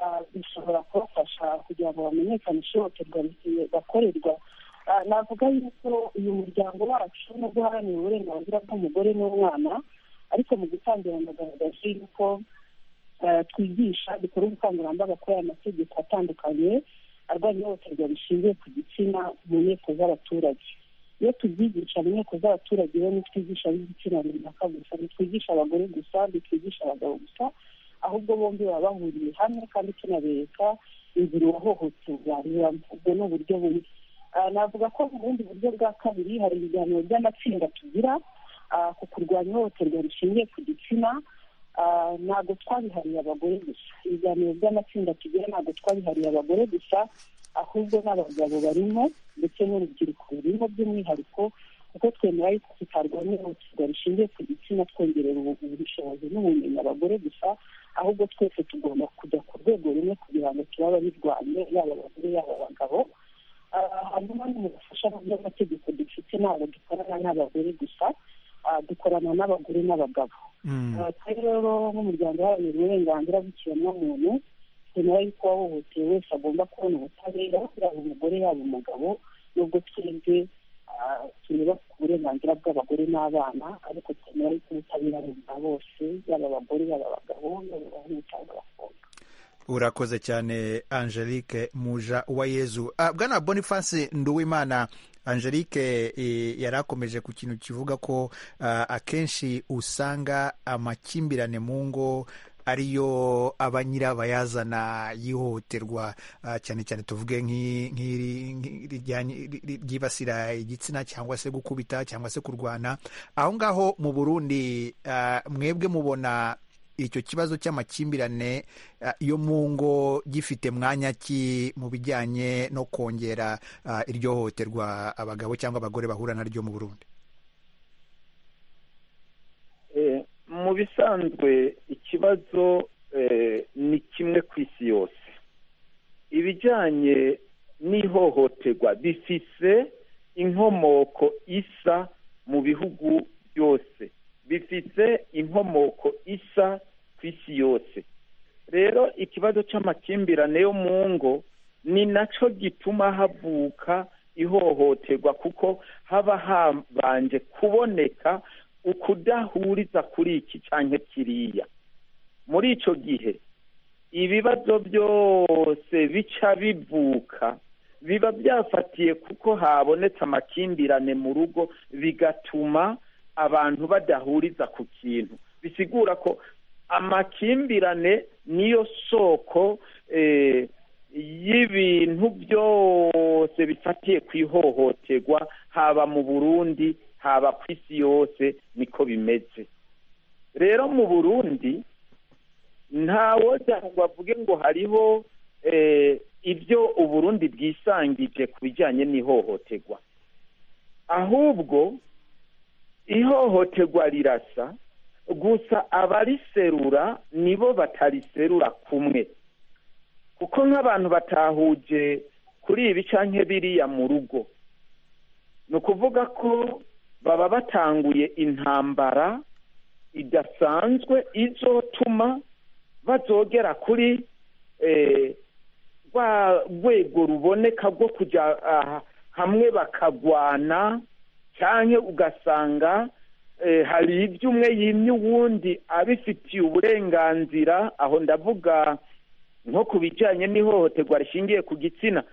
ah, bishobora kubafasha kugira ngo bamenyekanishe ihohoterwa rikwiye bakorerwa Ah, navuga yuko uyu muryango wacu no guharanira uburenganzira bw'umugore n'umwana ariko mu gutangira nagaragaje yuko eh, twigisha dukora ubukangurambaga kuri aya mategeko atandukanye arwanya ihohoterwa rishingiye ku gitsina mu nteko z'abaturage iyo tubyigisha mu nteko z'abaturage rero ntitwigisha ab'igitsina runaka gusa ntitwigisha abagore gusa ntitwigisha abagabo gusa ahubwo bombi baba bahuriye hamwe kandi tunabereka inzira uwahohoterwa anyuramo ubwo ni uburyo bumwe Ah, navuga ko mu bundi buryo bwa kabiri hari ibiganiro by'amatsinda tugira ah, ku kurwanya ihohoterwa rishingiye ku gitsina Ah, ntabwo twabihariye abagore gusa ibiganiro by'amatsinda tugira ntabwo twabihariye abagore gusa ahubwo n'abagabo barimo ndetse n'urubyiruko rurimo by'umwihariko kuko twemera yuko tutarwanya ihohoterwa rishingiye ku gitsina twongerera ubu- ubushobozi n'ubumenyi abagore gusa ahubwo twese tugomba kujya ku rwego rumwe kugira ngo tuba abarirwanye yaba abagore yaba abagabo Ah, hanyuma no mu bufasha bw'amategeko dufite ntabwo dukorana n'abagore gusa ah, dukorana n'abagore n'abagabo Mm. twebwe rero nk'umuryango uharanira uburenganzira bw'ikiremwamuntu twemera yuko uwahohotewe wese agomba kubona ubutabera yaba umugore yaba umugabo nubwo twebwe ah, tureba ku burenganzira bw'abagore n'abana ariko twemera yuko ubutabera bumva bose yaba abagore yaba abagabo yaba abahungu cyangwa abakobwa urakoze cyane angelique muja wa yezu Ah, bwana boniface nduwimana angelique eh, yari akomeje ku kintu kivuga ko ah, akenshi usanga amakimbirane mu ngo ariyo aba nyirabayazana yihohoterwa Ah, cyane cyane tuvuge nk'i- nk'iri nk'iri rijyanye- ri- ri- ryibasira igitsina cyangwa se gukubita cyangwa se kurwana aho ngaho mu burundi ah, mwebwe mubona icyo kibazo cy'amakimbirane ah, yo mu ngo gifite mwanya ki mu bijyanye no kongera ah, iryo hohoterwa abagabo cyangwa abagore bahura naryo mu burundi Eh, mu bisanzwe ikibazo eh, ni kimwe ku isi yose ibijyanye n'ihohoterwa bifise inkomoko isa mu bihugu byose bifise inkomoko isa ku isi yose rero ikibazo cy'amakimbirane yo mu ngo ni nacyo gituma havuka ihohoterwa kuko haba habanje kuboneka ukudahuriza kuri iki cyangwa kiriya muri icyo gihe ibibazo byose bica bivuka biba byafatiye kuko habonetse amakimbirane mu rugo bigatuma abantu badahuriza ku kintu bisigura ko amakimbirane niyo soko eh, y'ibintu byose bifatiye ku ihohoterwa haba mu burundi haba ku isi yose niko bimeze rero mu burundi ntawoza ngo avuge ngo hariho eh, ibyo uburundi bwisangije ku bijyanye n'ihohoterwa ahubwo ihohoterwa rirasa gusa abariserura nibo batariserura kumwe kuko nk'abantu batahuje kuri ibi cyangwa biriya mu rugo ni ukuvuga ko baba batanguye intambara idasanzwe izotuma bazogera kuri eh, rwa rwego ruboneka rwo kujya ah, hamwe bakagwana cyangwa ugasanga eh, hari ibyo umwe yimye uwundi abifitiye uburenganzira aho ndavuga nko ku bijyanye n'ihohoterwa rishingiye ku gitsina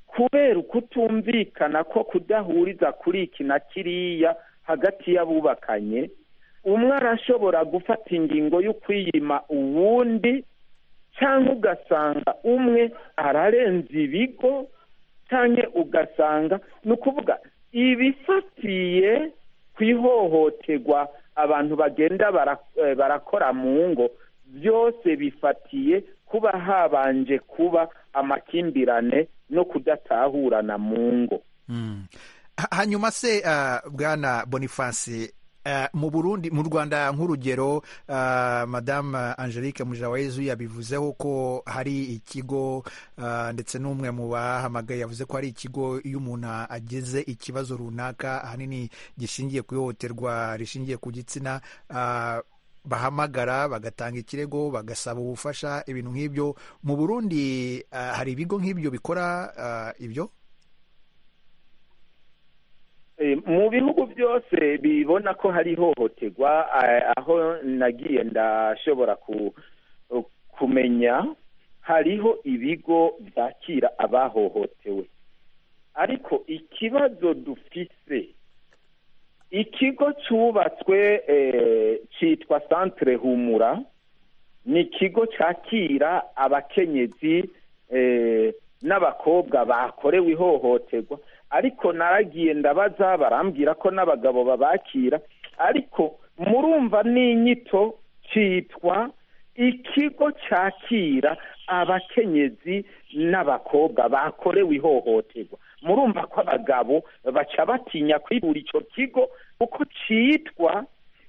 kubera ukutumvikana ko kudahuriza kuri iki na kiriya hagati y'abubakanye umwe arashobora gufata ingingo y'ukwiyima uwundi cyangwa ugasanga umwe ararenza ibigo cyangwa ugasanga ni ukuvuga ibifatiye ku ihohoterwa abantu bagenda bara- eh, barakora mu ngo byose bifatiye kuba habanje kuba amakimbirane no kudatahurana mu ngo Mm. Ha- hanyuma se ah, bwana boniface ah, mu burundi mu rwanda nk'urugero ah, madame angelique mujawayezu yabivuzeho ko hari ikigo ah, ndetse n'umwe mu bahamagaye yavuze ko hari ikigo iyo umuntu agize ikibazo runaka ahanini gishingiye ku ihohoterwa rishingiye ku gitsina ah, bahamagara bagatanga ikirego bagasaba ubufasha ibintu nk'ibyo mu burundi ah, hari ibigo nk'ibyo bikora ah, ibyo Eh, mu bihugu byose bibona ko hari ihohoterwa eh, aho nagiye ndashobora ku- kumenya hariho ibigo byakira abahohotewe ariko ikibazo dufise ikigo cyubatswe eh, cyitwa centre humura ni ikigo cyakira abakenyezi eh, n'abakobwa bakorewe ihohoterwa ariko naragiye ndabaza barambwira ko n'abagabo babakira ariko murumva n'inyito cyitwa ikigo cyakira abakenyezi n'abakobwa bakorewe ihohoterwa murumva ko abagabo baca batinya kwibura icyo kigo kuko cyitwa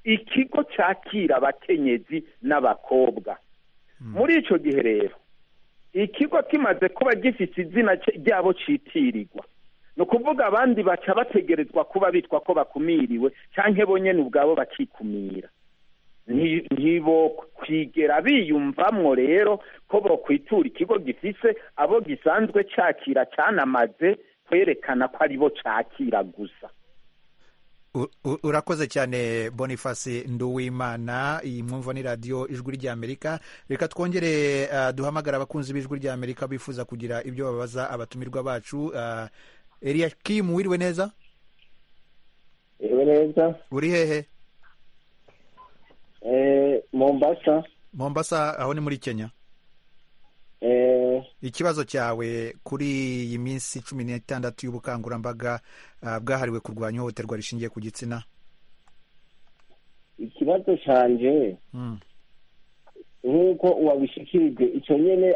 ikigo cyakira abakenyezi n'abakobwa muri icyo gihe rero ikigo kimaze kuba gifite izina cy- ryabo cyitirirwa ni ukuvuga abandi baca bategerezwa kuba bitwa ko bakumiriwe cyangwa bo nyine ubwabo bakikumira nti- ntibo kwigera biyumvamwo rero ko bokwitura ikigo gifise abo gisanzwe cakira canamaze kwerekana ko aribo cakira gusa U- u- urakoze cyane boniface nduwimana iyi mwumva ni radiyo ijwi ry'amerika reka twongere ah, duhamagare abakunzi b'ijwi ry'amerika bifuza kugira ibyo babaza abatumirwa bacu Ah, eliyakimu wiriwe neza yewe neza uri hehe eh, mombasa mombasa aho ni muri kenya eh, ikibazo cyawe kuri iyi minsi cumi n'itandatu y'ubukangurambaga ah, bwahariwe kurwanya ihohoterwa rishingiye ku gitsina ikibazo canje Mm. nk'uko uwabishikirijwe ico nyene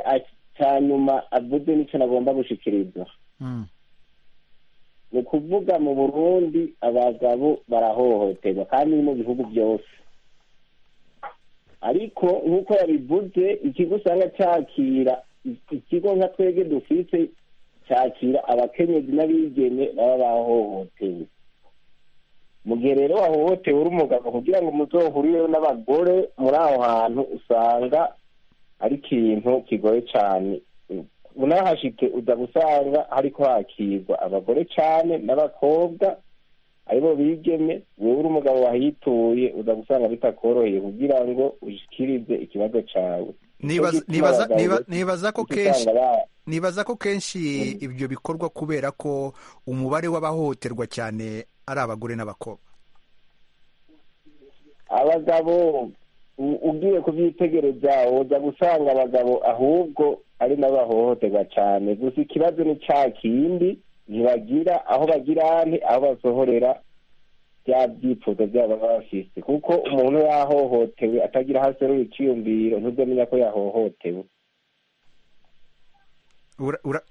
canyuma avuze n'ico nagomba gushikiriza Mm. ni ukuvuga mu burundi abagabo barahohoterwa kandi ni mu bihugu byose ariko nk'uko yabivuze ikigo usanga cyakira ikigo nka twebwe dufise cyakira abakenyezi n'abigeme baba bahohotewe mu gihe rero wahohotewe uri umugabo kugira ngo muzohurire n'abagore muri aho hantu usanga ari ikintu kigoye cyane unahashitse uza gusanga hariko hakirwa abagore cyane n'abakobwa aribo bigeme wewe uri umugabo wahituye uza gusanga bitakoroheye kugira ngo ushikirize ikibazo cyawe Nibaza- Nicyo gituma nibaza- abagabo niba- bake nibaza ko usanga kenshi ba- nibaza ko kenshi ibyo bikorwa kubera ko umubare w'abahohoterwa cyane ari abagore n'abakobwa abagabo u- ugiye kubyitegereza uza gusanga abagabo ahubwo ari nabo bahohoterwa cyane gusa ikibazo ni cya kindi ntibagira aho bagira nti aho basohorera bya byifuzo byabo baba bafise kuko umuntu yahohotewe atagira aho aserura icyiyumviro ntuzomenya ko yahohotewe Ura- ura-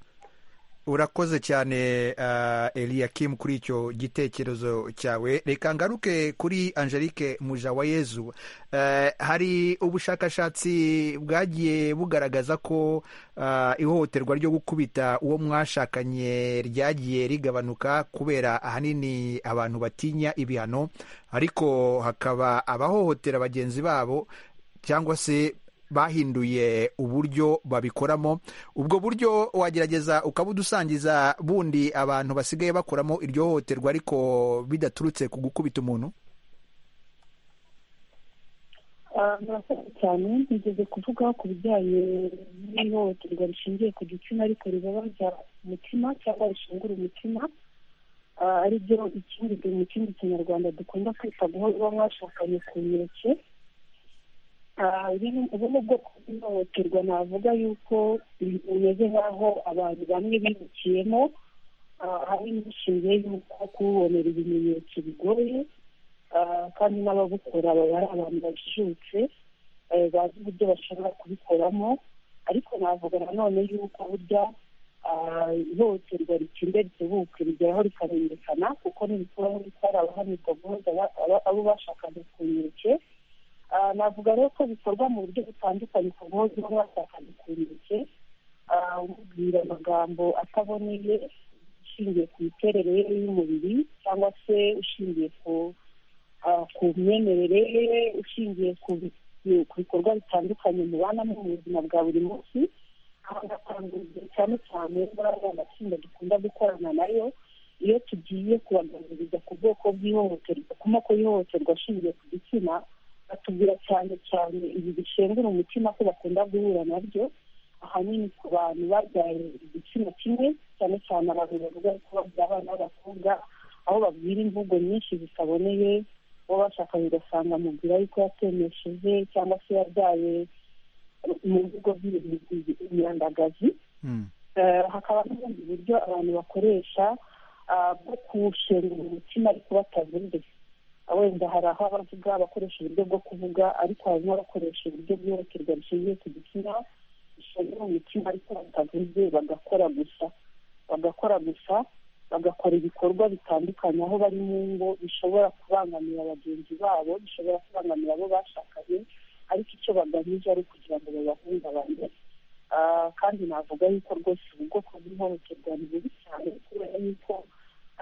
urakoze cyane uh, eliyakimu kuri icyo gitekerezo cyawe reka ngaruke kuri angelique mujawayezu Eh, hari ubushakashatsi bwagiye bugaragaza ko ah, ihohoterwa ryo gukubita uwo mwashakanye ryagiye rigabanuka kubera ahanini abantu batinya ibihano ariko hakaba abahohotera bagenzi babo cyangwa se bahinduye uburyo babikoramo ubwo buryo wagerageza ukabudusangiza bundi abantu basigaye bakoramo iryo hohoterwa ariko bidaturutse ku gukubita umuntu Ah, murakoze cyane nigeze kuvuga ku bijyanye n'ihohoterwa rishingiye ku gitsina ariko ribabaza umutima cyangwa rishungura umutima Ah, ari byo ikindi mu kindi kinyarwanda dukunda kwita guhora mwashakanye ku nkeke Ah, rero ubu ni ubwoko bw'ihohoterwa navuga yuko bumeze nk'aho abantu bamwe bimukiyemo Ah, hari n'inshinge y'uko kubonera ibimenyetso bigoye Ah, kandi n'ababukora baba ari abantu bajijutse eh, bazi uburyo bashobora kubikoramo ariko navuga nanone y'uko burya ah, ihohoterwa ritinda ritebuke rigeraho rikamenyekana kuko n'ibikuraho bitari abahanirwa guhoza aba- aba- abo bashakanye ku nkeke Ah, navuga rero ko bikorwa mu buryo butandukanye ku guhoza uwo mwashakanye ku nkeke Ah, umubwira amagambo ataboneye ushingiye ku miterere ye y'umubiri cyangwa se ushingiye ku ah, ku myemerere ye ushingiye ku bi- ku bikorwa bitandukanye mubanamo mu buzima bwa buri munsi aho ndakangurira cyane cyane bariya matsinda dukunda gukorana nayo iyo tugiye kubaganiriza ku bwoko bw'ihohoterwa ku moko y'ihohoterwa ashingiye ku gitsina batubwira cyane cyane ibi bishengura umutima ko bakunda guhura nabyo ahanini ku bantu babyaye igitsina kimwe cyane cyane abantu bavuga ko babyara abana b'abakobwa aho babwira imvugo nyinshi zitaboneye uwo bashakanye ugasanga amubwira yuko yatemesheje cyangwa se yabyaye mu bigo by'imyandagazi Mm. Eh, hakaba n'ubundi buryo abantu bakoresha ah, bwo kushengura umutima ariko batavuze Ah, wenda hari aho abavuga bakoresha uburyo bwo kuvuga ariko hari n'abakoresha uburyo bw'ihohoterwa rishingiye ku gitsina bishengura umutima ariko batavuze bagakora gusa bagakora gusa bagakora ibikorwa bitandukanye aho bari mu ngo bishobora kubangamira bagenzi babo bishobora kubangamira abo bashakanye ariko icyo bagamije ari ukugira ngo babahungabanye Ah, kandi navuga yuko rwose ubu bwoko bw'ihohoterwa ni bubi cyane kubera yuko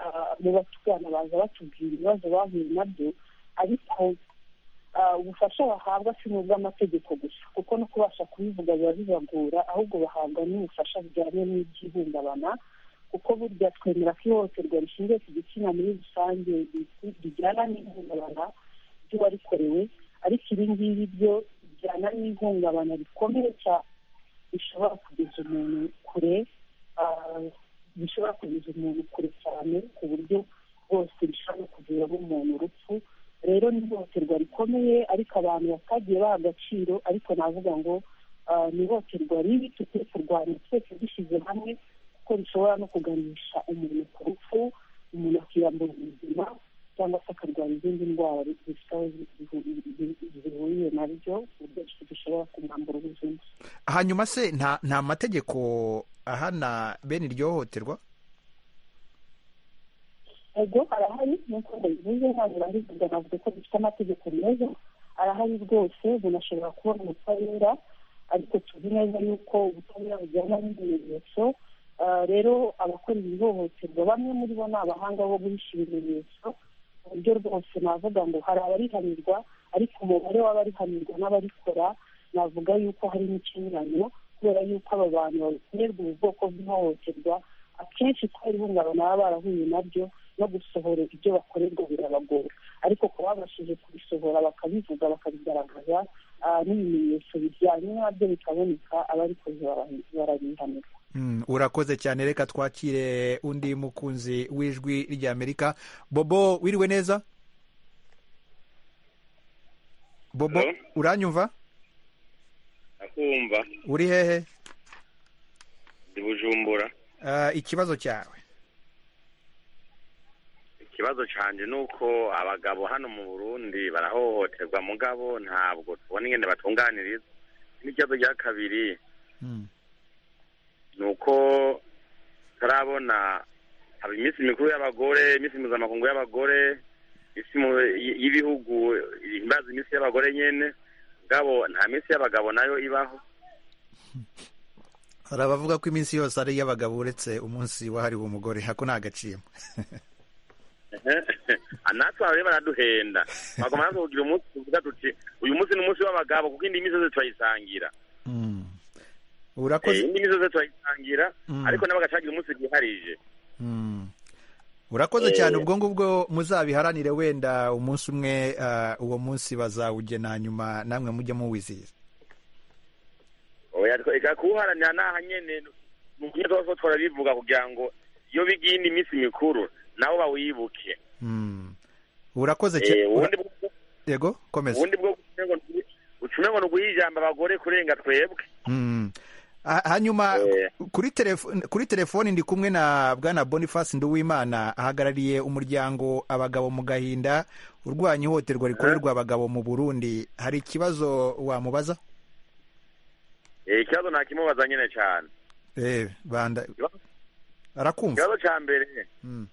ah, mu batugana baza batubwira ibibazo bahuye nabyo ariko ah, ubufasha bahabwa si n'ubw'amategeko gusa kuko no kubasha kubivuga biba bibagora ahubwo bahabwa n'ubufasha bujyanye n'iby'ihungabana kuko burya twemera ko ihohoterwa rishingiye ku gitsina muri rusange rijyana n'ihungabana ry'uwarikorewe ariko ibi ngibi byo bijyana n'ihungabana rikomeye cyane bishobora kugeza umuntu kure ah, bishobora kugeza umuntu kure cyane ku buryo bwose bishobora no kuviramo umuntu urupfu rero ni ihohoterwa rikomeye ariko abantu batagiye baha agaciro ariko navuga ngo ah, ni ihohoterwa ribi tukwiye kurwanya twese dushyize hamwe kuko rishobora no kuganisha umuntu ku rupfu umuntu akiyambura ubuzima cyangwa se akarwara izindi ndwara zisa- zihuriye na ryo ku buryo dushobora kumwambura ubuzima hanyuma se nta nta mategeko ahana bene iryo hohoterwa ego arahari nk'uko mbivuze ntabwo barivuga navuga ko dufite amategeko meza arahari rwose bunashobora kubona ubutabera ariko tuzi neza yuko ubutabera bujyana n'ibimenyetso Ah, rero abakora iri hohoterwa bamwe muri bo ni abahanga bo guhisha ibimenyetso ku buryo rwose navuga ngo hari abarihanirwa ariko umubare w'abarihanirwa n'abarikora navuga yuko hari n'ikinyuranyo kubera yuko aba bantu bakorerwa ubu bwoko bw'ihohoterwa akenshi kubera ihungabana baba barahuye nabyo no gusohora ibyo bakorerwa birabagora ariko kuba babashije kubisohora bakabivuga bakabigaragaza ah, n'ibimenyetso bijyanye nabyo bikaboneka abarikoze bara- barabihanirwa Mm, urakoze cyane reka twakire undi mukunzi w'ijwi ry'amerika bobo wiriwe neza bobo Hello? uranyumva nakumva uri hehe ndi bujumbura Ah, ikibazo cyawe ikibazo canje ni uko abagabo hano mu burundi barahohoterwa mugabo ntabwo tubona ingene batunganiriza n'ikibazo cya kabiri Mm, ni uko turabona haba iminsi mikuru y'abagore iminsi mpuzamakungu y'abagore isi mu- y- y'ibihugu ihimbaza iminsi y'abagore nyene mugabo nta minsi y'abagabo nayo ibaho hari abavuga ko iminsi yose ari iy'abagabo uretse umunsi wahariwe umugore hako nta gaciro natwe abari baraduhenda bagomba natwe kugira umunsi tuvuga tuti uyu munsi ni umunsi w'abagabo kuko indi minsi yose turayisangira Mm. Eh, urakoze indi minsi yose turayisangira Mm. ariko nabo bagacagira umunsi bwiharije Mm. urakoze Eh. cyane ubwo ngubwo muzabiharanire wenda umunsi umwe ah, uwo munsi bazawugena hanyuma namwe mujye muwizihiza oya twe- reka kuwuharanira naha nyene ni ukuntu tuba tuba turabivuga kugira ngo iyo bigiye indi minsi mikuru nabo bawibuke Mm. urakoze Eh, cyane ubundi bwo- yego komeza ubundi bwo ucume ngo ntuguhe ijambo abagore kurenga twebwe Mm. Ha- hanyuma Eh. kuri telefone kuri telefone ndi kumwe na bwana Boniface Nduwimana ahagarariye umuryango abagabo mu gahinda urwanya ihohoterwa rikorerwa abagabo mu Burundi hari ikibazo wamubaza Eh, ikibazo ntakimubaza nyene cane eh banda Ikibazo- arakumva ikibazo ca mbere Mm.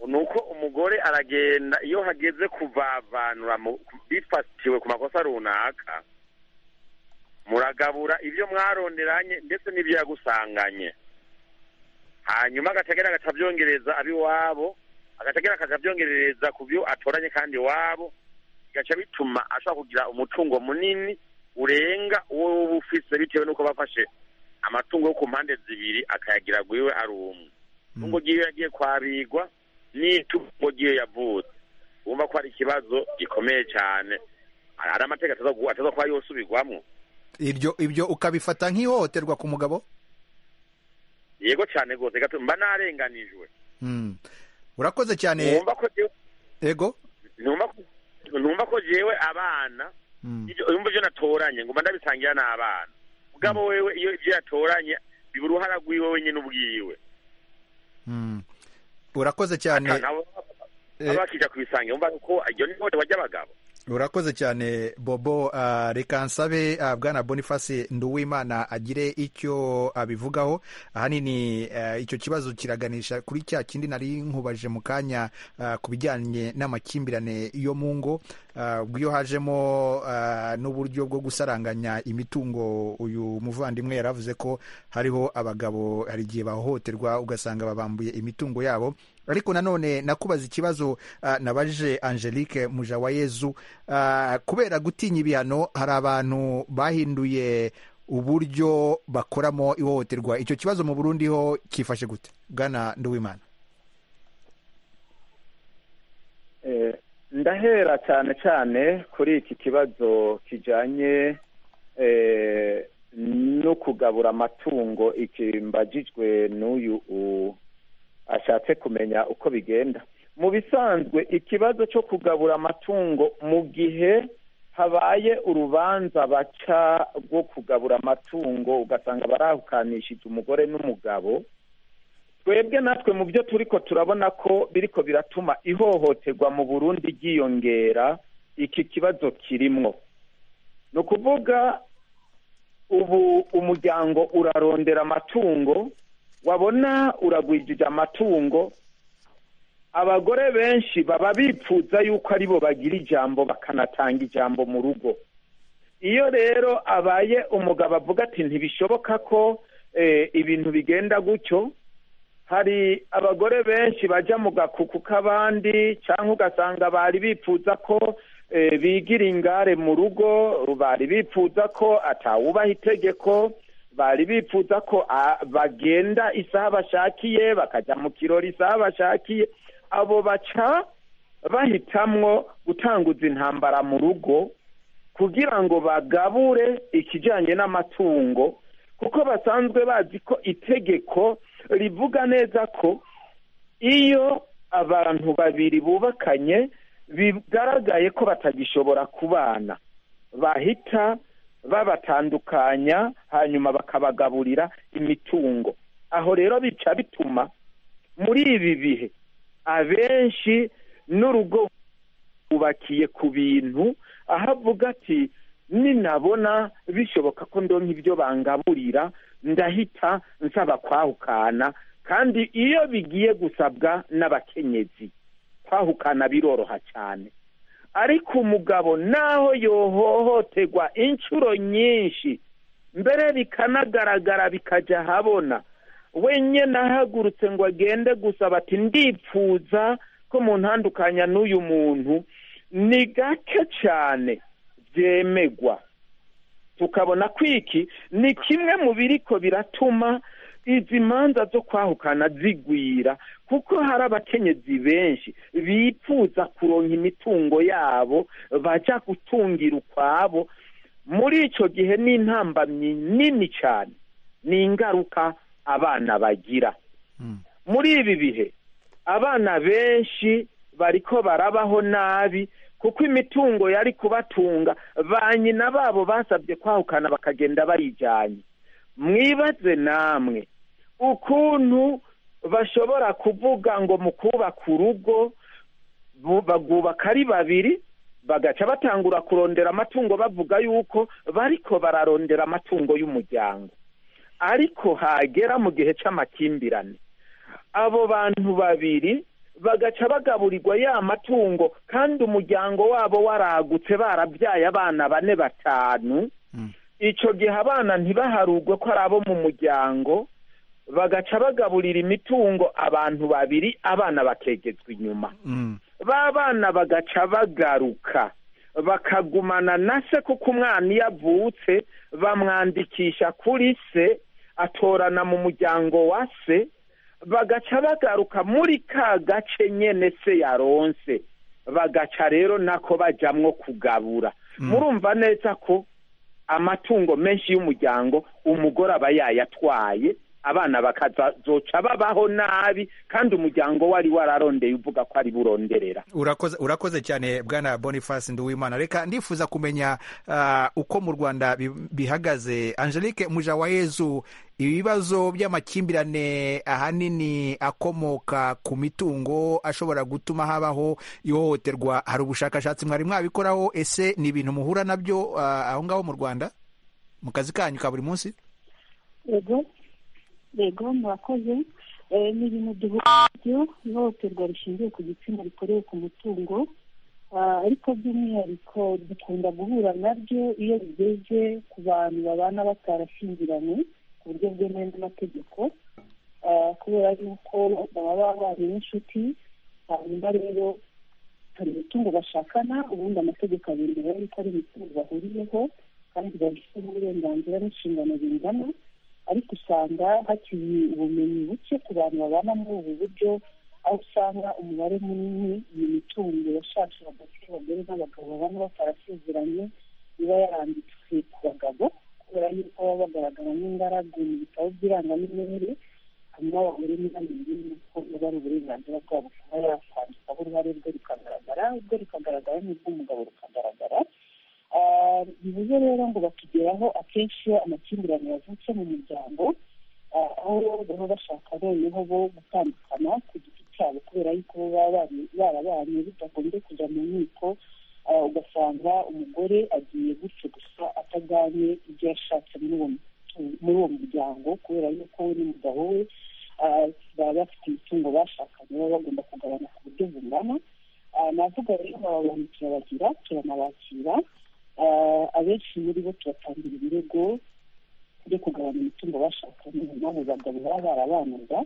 ni uko umugore aragenda iyo hageze kuvavanura mu- bifatiwe ku makosa runaka muragabura ibyo mwaronderanye ndetse n'ibyo yagusanganye hanyuma agategera agacabyongereza ab'iwabo agategera akacabyongereza ku byo atoranye kandi iwabo bigaca bituma ashobora kugira umutungo munini urenga uwo uba ufise bitewe n'uko bafashe amatungo yo ku mpande zibiri akayagira gwiwe ari umwe tungo ry'iyo yagiye kwabigwa n'itungo ry'iyo yavutse wumva ko hari ikibazo gikomeye cyane hari amategeko ataza gu- ataza kuba yosubirwamo ibyo ibyo ukabifata nk'ihohoterwa ku mugabo yego cyane rwose gato mba narenganijwe Mm. urakoze cyane numva ko jewe- yego numva ko- numva ko jewe abana Mm. ibyo- yumva ibyo natoranye ngo mba ndabisangira n'abana mugabo wewe iyo ibyo yatoranye biba uruhara rw'iwe wenyine ubwiwe Mm. urakoze cyane nabo eh. baba bakija kubisangira umva ko iyo ni ihohoterwa ry'abagabo urakoze cyane bobo Ah, reka nsabe ah, bwana boniface nduwimana agire icyo abivugaho ahanini ah, icyo kibazo kiraganisha kuri cya kindi nari nkubaje mu kanya ah, ku bijyanye n'amakimbirane yo mu ngo Ah, ubwo iyo hajemo ah, n'uburyo bwo gusaranganya imitungo uyu muvandimwe yaravuze ko hariho abagabo hari igihe bahohoterwa ugasanga babambuye imitungo yabo ariko nanone nakubaza ikibazo ah, nabaje angelique mujawayezu Ah, kubera gutinya ibihano hari abantu bahinduye uburyo bakoramo ihohoterwa icyo kibazo mu burundi ho kifashe gute bwana nduwimana Eh, ndahera cyane cyane kuri iki kibazo kijanye eh, no kugabura amatungo iki mbagijwe n'uyu u- ashatse kumenya uko bigenda mu bisanzwe ikibazo cyo kugabura amatungo mu gihe habaye urubanza baca rwo kugabura amatungo ugasanga barahukanishije umugore n'umugabo twebwe natwe mu byo turiko turabona ko biriko biratuma ihohoterwa mu burundi ryiyongera iki kibazo kirimwo ni ukuvuga ubu umuryango urarondera amatungo wabona uragwijije amatungo abagore benshi baba bipfuza yuko aribo bagira ijambo bakanatanga ijambo mu rugo iyo rero abaye umugabo avuga ati ntibishoboka ko eh, ibintu bigenda gutyo hari abagore benshi bajya mu gakuku k'abandi cyangwa ugasanga bari bipfuza ko eh, bigira ingare mu rugo bari bipfuza ko atawubaha itegeko bari bipfuza ko ah, bagenda isaha bashakiye bakajya mu kirori isaha bashakiye abo baca bahitamwo gutanguza intambara mu rugo kugira ngo bagabure ikijyanye n'amatungo kuko basanzwe bazi ko itegeko rivuga neza ko iyo abantu babiri bubakanye bigaragaye ko batagishobora kubana bahita babatandukanya hanyuma bakabagaburira imitungo aho rero bica bituma muri ibi bihe abenshi n'urugo bubakiye ku bintu aho avuga ati ninabona bishoboka ko ndonka ibyo bangaburira ndahita nsaba kwahukana kandi iyo bigiye gusabwa n'abakenyezi kwahukana biroroha cyane ariko umugabo naho yohohoterwa inshuro nyinshi mbere bikanagaragara bikajya ahabona wenyine ahagurutse ngo agende gusaba ati ndipfuza ko mu ntandukanya n'uyu muntu ni gake cyane byemegwa tukabona ko iki ni kimwe mu biriko biratuma izi manza zo kwahukana zigwira kuko hari abakenyezi benshi bipfuza kuronka imitungo yabo bajya gutungira ukwabo muri icyo gihe ni intambamyi nini cyane ni ingaruka abana bagira muri ibi bihe abana benshi bariko barabaho nabi kuko imitungo yari kubatunga ba nyina babo basabye kwahukana bakagenda bayijyanye mwibaze namwe ukuntu bashobora kuvuga ngo mu kubaka urugo bu- bagubaka ari babiri bagaca batangura kurondera amatungo bavuga yuko bariko bararondera amatungo y'umuryango ariko hagera mu gihe cy'amakimbirane abo bantu babiri bagaca bagaburirwa ya matungo kandi umuryango wabo waragutse barabyaye abana bane batanu icyo gihe abana ntibaharugwe ko ari abo mu muryango bagaca bagaburira imitungo abantu babiri abana bakegezwa inyuma Mm. ba bana bagaca bagaruka bakagumana na se kuko umwana iyo avutse bamwandikisha kuri se atorana mu muryango wa se bagaca bagaruka muri ka gace nyene se yaronse bagaca rero nako bajamwo kugabura murumva neza ko amatungo menshi y'umuryango umugore aba yayatwaye abana bakazoca babaho nabi kandi umuryango wari wararondeye uvuga ko ari buronderera urakoze urakoze cyane bwana boniface nduwimana reka ndifuza kumenya ah, uko mu rwanda bi- bihagaze angelique mujawayezu ibibazo by'amakimbirane ahanini akomoka ku mitungo ashobora gutuma habaho ihohoterwa hari ubushakashatsi mwari mwabikoraho ese ni ibintu muhura nabyo ah, aho ngaho mu rwanda mu kazi kanyu ka buri munsi yego yego murakoze Eh, ni ibintu duhura byo ihohoterwa rishingiye ku gitsina rikorewe ku mutungo Ah, ariko by'umwihariko dukunda guhura nabyo iyo bigeze ku bantu babana batarashyingiranye ku buryo bwemewe n'amategeko ah, kubera yuko baba bari n'inshuti hanyuma rero hari imitungo bashakana ubundi amategeko abindira yuko ari imitungo bahuriyeho kandi babifite uburenganzira n'inshingano bingana ariko usanga hakiri ubumenyi buke ku bantu babana muri ubu buryo aho usanga umubare munini iyi mitungo yashatse hagati y'abagore n'abagabo babana batarasezeranye iba yaranditswe ku bagabo kubera yuko baba bagaragara nk'ingaragu mu bitabo by'irangamimerere hanyuma abagore ntibamenye yuko uba ari uburenganzira bwabo kuba yakwandikaho uruhare rwe rukagaragara ubwo rukagaragara n'ubw'umugabo rukagaragara Ah, bivuze rero ngo bakigeraho akenshi iyo amakimbirane yavutse mu muryango ah, aho baba bashaka noneho bo gutandukana ku giti cyabo kubera yuko bo baba bari- barabanye bidagombye kujya mu nkiko Ah, ugasanga umugore agiye gutyo gusa ataganye ibyo yashatse muri uwo mutu- muri uwo muryango kubera yuko we n'umugabo we ah, baba bafite imitungo bashakanye baba bagomba kugabana ku buryo bungana Ah, navuga rero abantu turabagira turanabakira Ah, abenshi muri bo tubatangira ibirego byo kugabana imitungo bashakanye n'abo bagabo baba barabanaga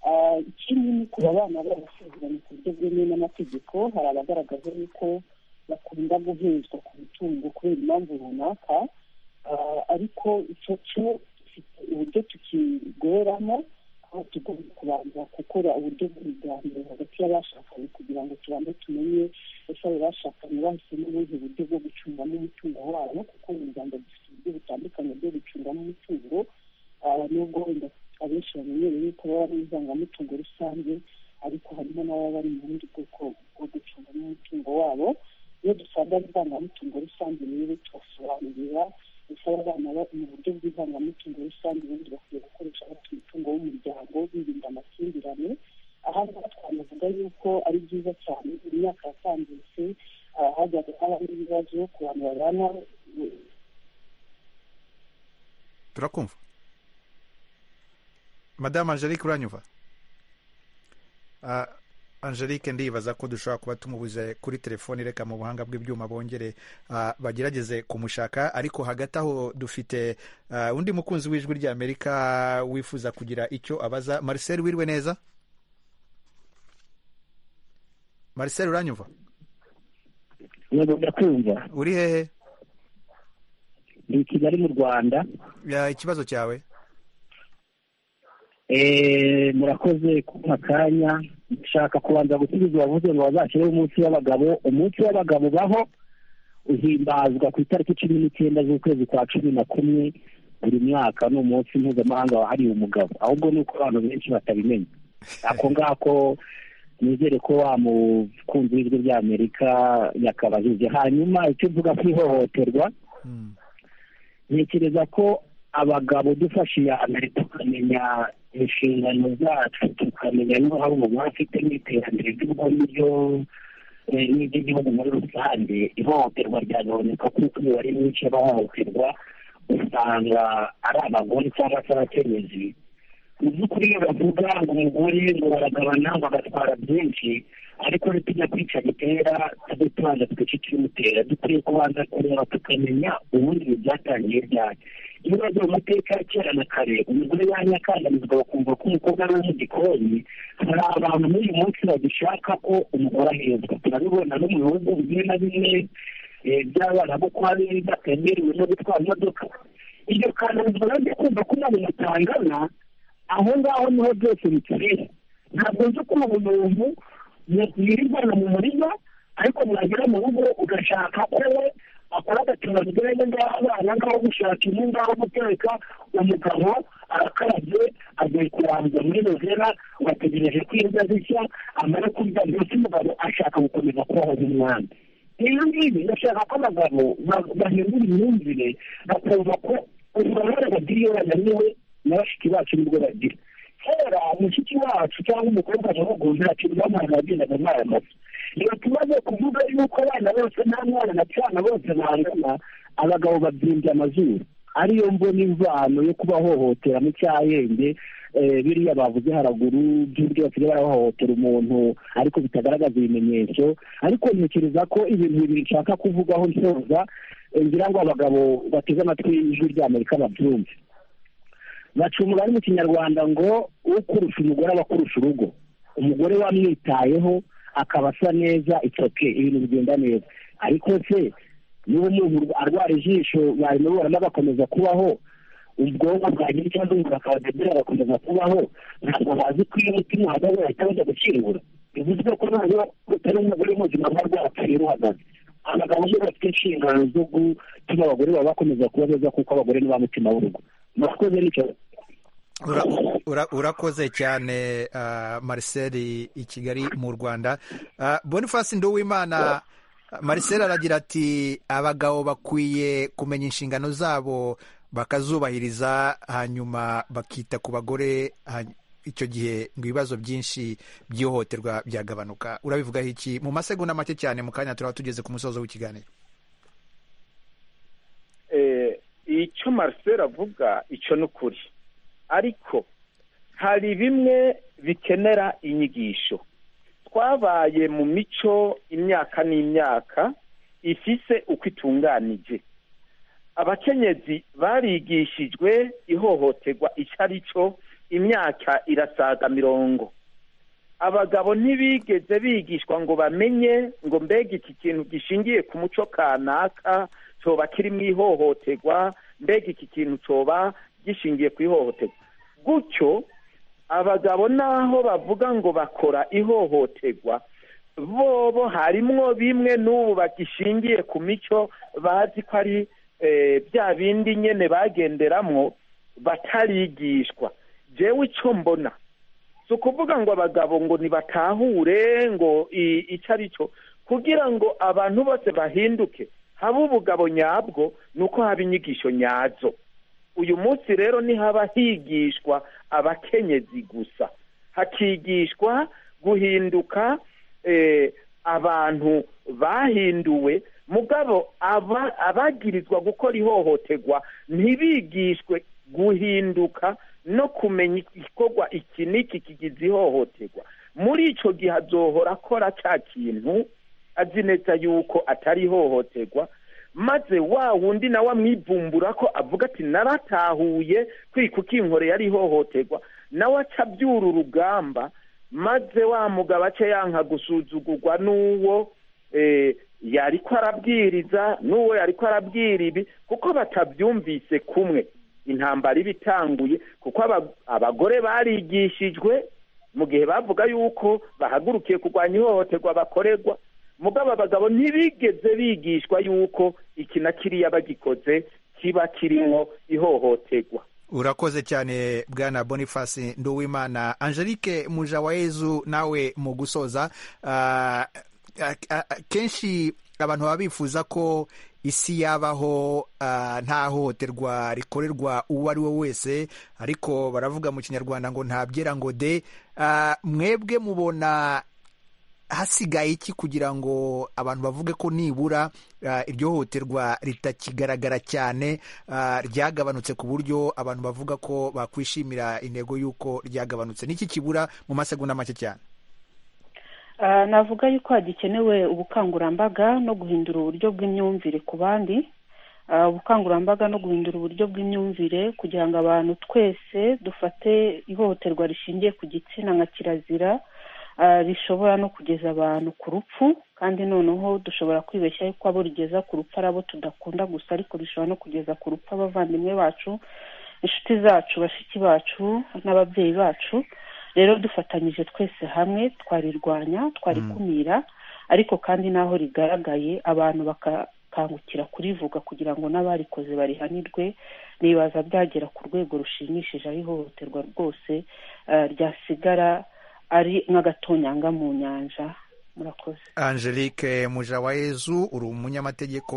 Ah, ikindi ni ku babana barasezeranye ku buryo bwemewe n'amategeko hari abagaragaza yuko bakunda guhezwa ku mitungo kubera impamvu runaka Ah, ariko icyo cyo dufite uburyo tukigoramo aho tugomba kubanza gukora uburyo bw'ibiganiro hagati y'abashakanye kugira ngo tubanze tumenye ese abo bashakanye bahisemo ubuhe buryo bwo gucungamo umutungo wabo kuko mu rwanda dufite uburyo butandukanye bwo gucungamo umutungo Ah, nubwo wenda abenshi bamenyereye yuko baba ari inzangamutungo rusange ariko harimo n'ababa bari mu bundi bwoko bwo gucungamo umutungo wabo iyo dusanga ari indangamutungo rusange rero tubasobanurira ese abana ba- mu buryo bw'indangamutungo rusange ubundi bakwiye gukoresha bafite umutungo w'umuryango birinda amakimbirane aha ngaha twanavuga yuko ari byiza cyane imyaka yatambutse ah, hajyaga habaho ibibazo ku bantu babana eh, turakumva madamu angelique uranyumva Ah, angelique ndibaza ko dushobora kuba tumubuze kuri telefoni reka mu buhanga bw'ibyuma bongere ah, bagerageze kumushaka ariko hagati aho dufite ah, undi mukunzi w'ijwi rya amerika wifuza kugira icyo abaza marcel wirwe neza marcel uranyumva yego ndakumva uri hehe ni kigali mu rwanda Ya, ikibazo cyawe Eh, murakoze kumpa akanya nshaka kubanza gusubiza uwavuze ngo bazashyireho umunsi w'abagabo umunsi w'abagabo ubaho uhimbazwa ku itariki cumi n'icyenda z'ukwezi kwa cumi na kumwe buri mwaka ni umunsi mpuzamahanga wahariwe umugabo ahubwo ni uko abantu benshi batabimenya ako ngako nizere ko wa mukunzi w'ijwi ry'amerika yakabajije hanyuma icyo mvuga ku ihohoterwa Hmm. ntekereza ko abagabo dufashe iya mbere tukamenya inshingano zacu tukamenya n'uruhare umugore afite mu iterambere ry'ubwo n'iryo eh, n'iry'igihugu muri rusange ihohoterwa ryagabanuka kuko imibare myinshi y'abahohoterwa usanga ari abagore cyangwa se abakenyezi mu by'ukuri iyo bavuga ngo umugore ngo baragabana ngo agatwara byinshi ariko nitujya kwica gitera tujye tubanza twice ikimutera dukwiye kubanza kureba tukamenya ubundi ibintu byatangiye ryari iyo urebye mu mateka ya kera na kare umugore yanyakandamizwa bakumva ko umukobwa ari uwo mu gikoni hari abantu n'uyu munsi bagishaka ko umugore ahezwa turabibona no mu bihugu bimwe na bimwe eh, by'abana bo kuba batemerewe no gutwara imodoka iryo kandamizwa nanjye kumva ko ntabwo mutangana aho ngaho niho byose bikibera ntabwo nzi ukuntu umuntu yirirwana mu murima ariko mwagera mu rugo ugashaka ko we akora agatuma bigenda ng'abana ngaho gushaka inkwi ngaho guteka umugabo arakarabye agiye kurangiza muri novera bategereje ko imbwa zishya amara kurya mbese umugabo ashaka gukomeza kubaho nk'umwana ibi ngibi ndashaka ko abagabo ba- bahindura imyumvire bakumva ko uruhare bagira iyo bananiwe na bashiki bacu nibwo bagira kera mushiki wacu cyangwa umukobwa mu rugo ntacyo bamwana bagendaga mwayamaze rero tumaze kuvuga yuko abana bose nta mwana na cyana bose bangana abagabo babyimbye amazuru ariyo mbona imvano yo kubahohotera mu cyahenge eh, biriya bavuze haraguru by'uburyo basigaye barahohotera umuntu ariko bitagaragaza ibimenyetso ariko ntekereza ko ibintu bibiri nshaka kuvugaho nsoza eh, ngira ngo abagabo bateze amatwi y'ijwi ry'amerika babyumve baca umugani mu kinyarwanda ngo ukurusha umugore aba akurusha urugo umugore wamwitayeho akaba asa neza itsoke ibintu bigenda neza ariko se niba umuntu arwara ijisho barimuburamo agakomeza kubaho ubwonko bwagira ikibazo umuntu akaba debera agakomeza kubaho ntabwo bazi ko iyo umutima uhagaze bahita bajya gukingura bivuze ko noneho utari umugore w'ubuzima bwa rwatari ruhagaze abagabo nibo bafite inshingano zo gutuma abagore baba bakomeza kuba beza kuko abagore ni ba mutima w'urugo murakoze n'icyo Ura- ura- urakoze cyane ah, marcel i kigali mu rwanda Ah, boniface nduwimana marcel aragira ati abagabo bakwiye kumenya inshingano zabo bakazubahiriza hanyuma bakita ku bagore ha- icyo gihe ngo ibibazo byinshi by'ihohoterwa byagabanuka urabivugaho iki mu masegonda make cyane mu kanya turaba tugeze ku musozo w'ikiganiro eh, icyo marcel avuga icyo ni ukuri ariko hari bimwe bikenera inyigisho twabaye mu mico imyaka n'imyaka ifise uko itunganije abakenyezi barigishijwe ihohoterwa icyo ari cyo imyaka irasaga mirongo abagabo ntibigeze bigishwa ngo bamenye ngo mbega iki kintu gishingiye ku muco kanaka cyoba kiri mu ihohoterwa mbega iki kintu cyoba gishingiye ku ihohoterwa gutyo abagabo naho bavuga ngo bakora ihohoterwa bobo harimwo bimwe n'ubu bagishingiye ku mico bazi ko ari eh, bya bindi nyene bagenderamwo batarigishwa jewe ico mbona si ukuvuga ngo abagabo ngo ntibatahure ngo i- ico ari cyo kugira ngo abantu bose bahinduke habe ubugabo nyabwo ni uko haba inyigisho nyazo uyu munsi rero ntihaba higishwa abakenyezi gusa hakigishwa guhinduka eh, abantu bahinduwe mugabo aba- abagirizwa gukora ihohoterwa ntibigishwe guhinduka no kumenya igikorwa iki n'iki kigize ihohoterwa muri icyo gihe azohora akora cya kintu azi neza yuko atari ihohoterwa maze wa wundi nawe amwivumbura ko avuga ati naratahuye kwika ukinkore yari ihohoterwa nawe aca abyura urugamba maze wa mugabo aca yanka gusuzugurwa n'uwo eh, yari ko arabwiriza n'uwo yari ko arabwira ibi kuko batabyumvise kumwe intambara iba itanguye kuko aba- abagore barigishijwe mu gihe bavuga yuko bahagurukiye kurwanya ihohoterwa bakorerwa mugabo abagabo ntibigeze bigishwa yuko iki na kiriya bagikoze kiba kirimo ihohoterwa urakoze cyane bwana boniface nduwimana angelique mujawayezu nawe mu gusoza ah, ah, ah, kenshi abantu baba bifuza ko isi yabaho ah, nta hohoterwa rikorerwa uwo ari we wese ariko baravuga mu kinyarwanda ngo ntabyera ngo de Ah, mwebwe mubona hasigaye iki kugira ngo abantu bavuge ko nibura ah, iryo hohoterwa ritakigaragara cyane ah, ryagabanutse ku buryo abantu bavuga ko bakwishimira intego y'uko ryagabanutse n'iki kibura mu masegonda make cyane Ah, navuga yuko hagikenewe ubukangurambaga no guhindura uburyo bw'imyumvire ku bandi Ah, ubukangurambaga no guhindura uburyo bw'imyumvire kugira ngo abantu twese dufate ihohoterwa rishingiye ku gitsina nka kirazira ah, rishobora no kugeza abantu ku rupfu kandi noneho dushobora kwibeshya yuko abo rigeza ku rupfu ari abo tudakunda gusa ariko rishobora no kugeza ku rupfu abavandimwe bacu inshuti zacu bashiki bacu n'ababyeyi bacu rero dufatanyije twese hamwe twarirwanya twarikumira ariko kandi n'aho rigaragaye abantu bakakangukira kurivuga kugira ngo n'abarikoze barihanirwe nibaza byagera ku rwego rushimishije aho ihohoterwa rwose eh, ryasigara ari nk'agatonyanga mu nyanja murakoze angelique mujawayezu uri umunyamategeko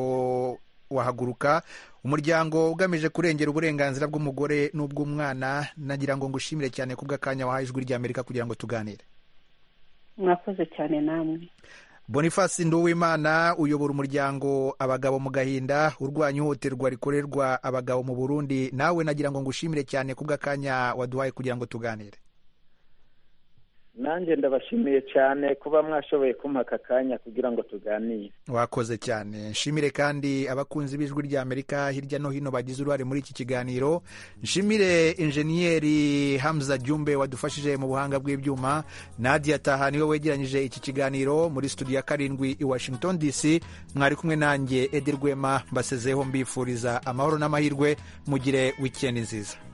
wahaguruka umuryango ugamije kurengera uburenganzira bw'umugore n'ubw'umwana nagira ngo ngushimire cyane kubw'akanya wahaye ijwi ry'amerika kugira ngo tuganire mwakoze cyane namwe boniface nduwimana uyobora umuryango abagabo mu gahinda urwanya ihohoterwa rikorerwa abagabo mu burundi nawe nagira ngo ngushimire cyane kubw'akanya waduhaye kugira ngo tuganire nanjye ndabashimiye cyane kuba mwashoboye kumpa aka kanya kugira ngo tuganire wakoze cyane nshimire kandi abakunzi b'ijwi ry'amerika hirya no hino bagize uruhare muri iki kiganiro nshimire injeniyeri hamza jumbe wadufashije mu buhanga bw'ibyuma nadia taha niwe wegeranyije iki kiganiro muri studio ya karindwi i washington dc mwari kumwe nanjye edi rwema mbasezeho mbifuriza amahoro n'amahirwe mugire wikendi nziza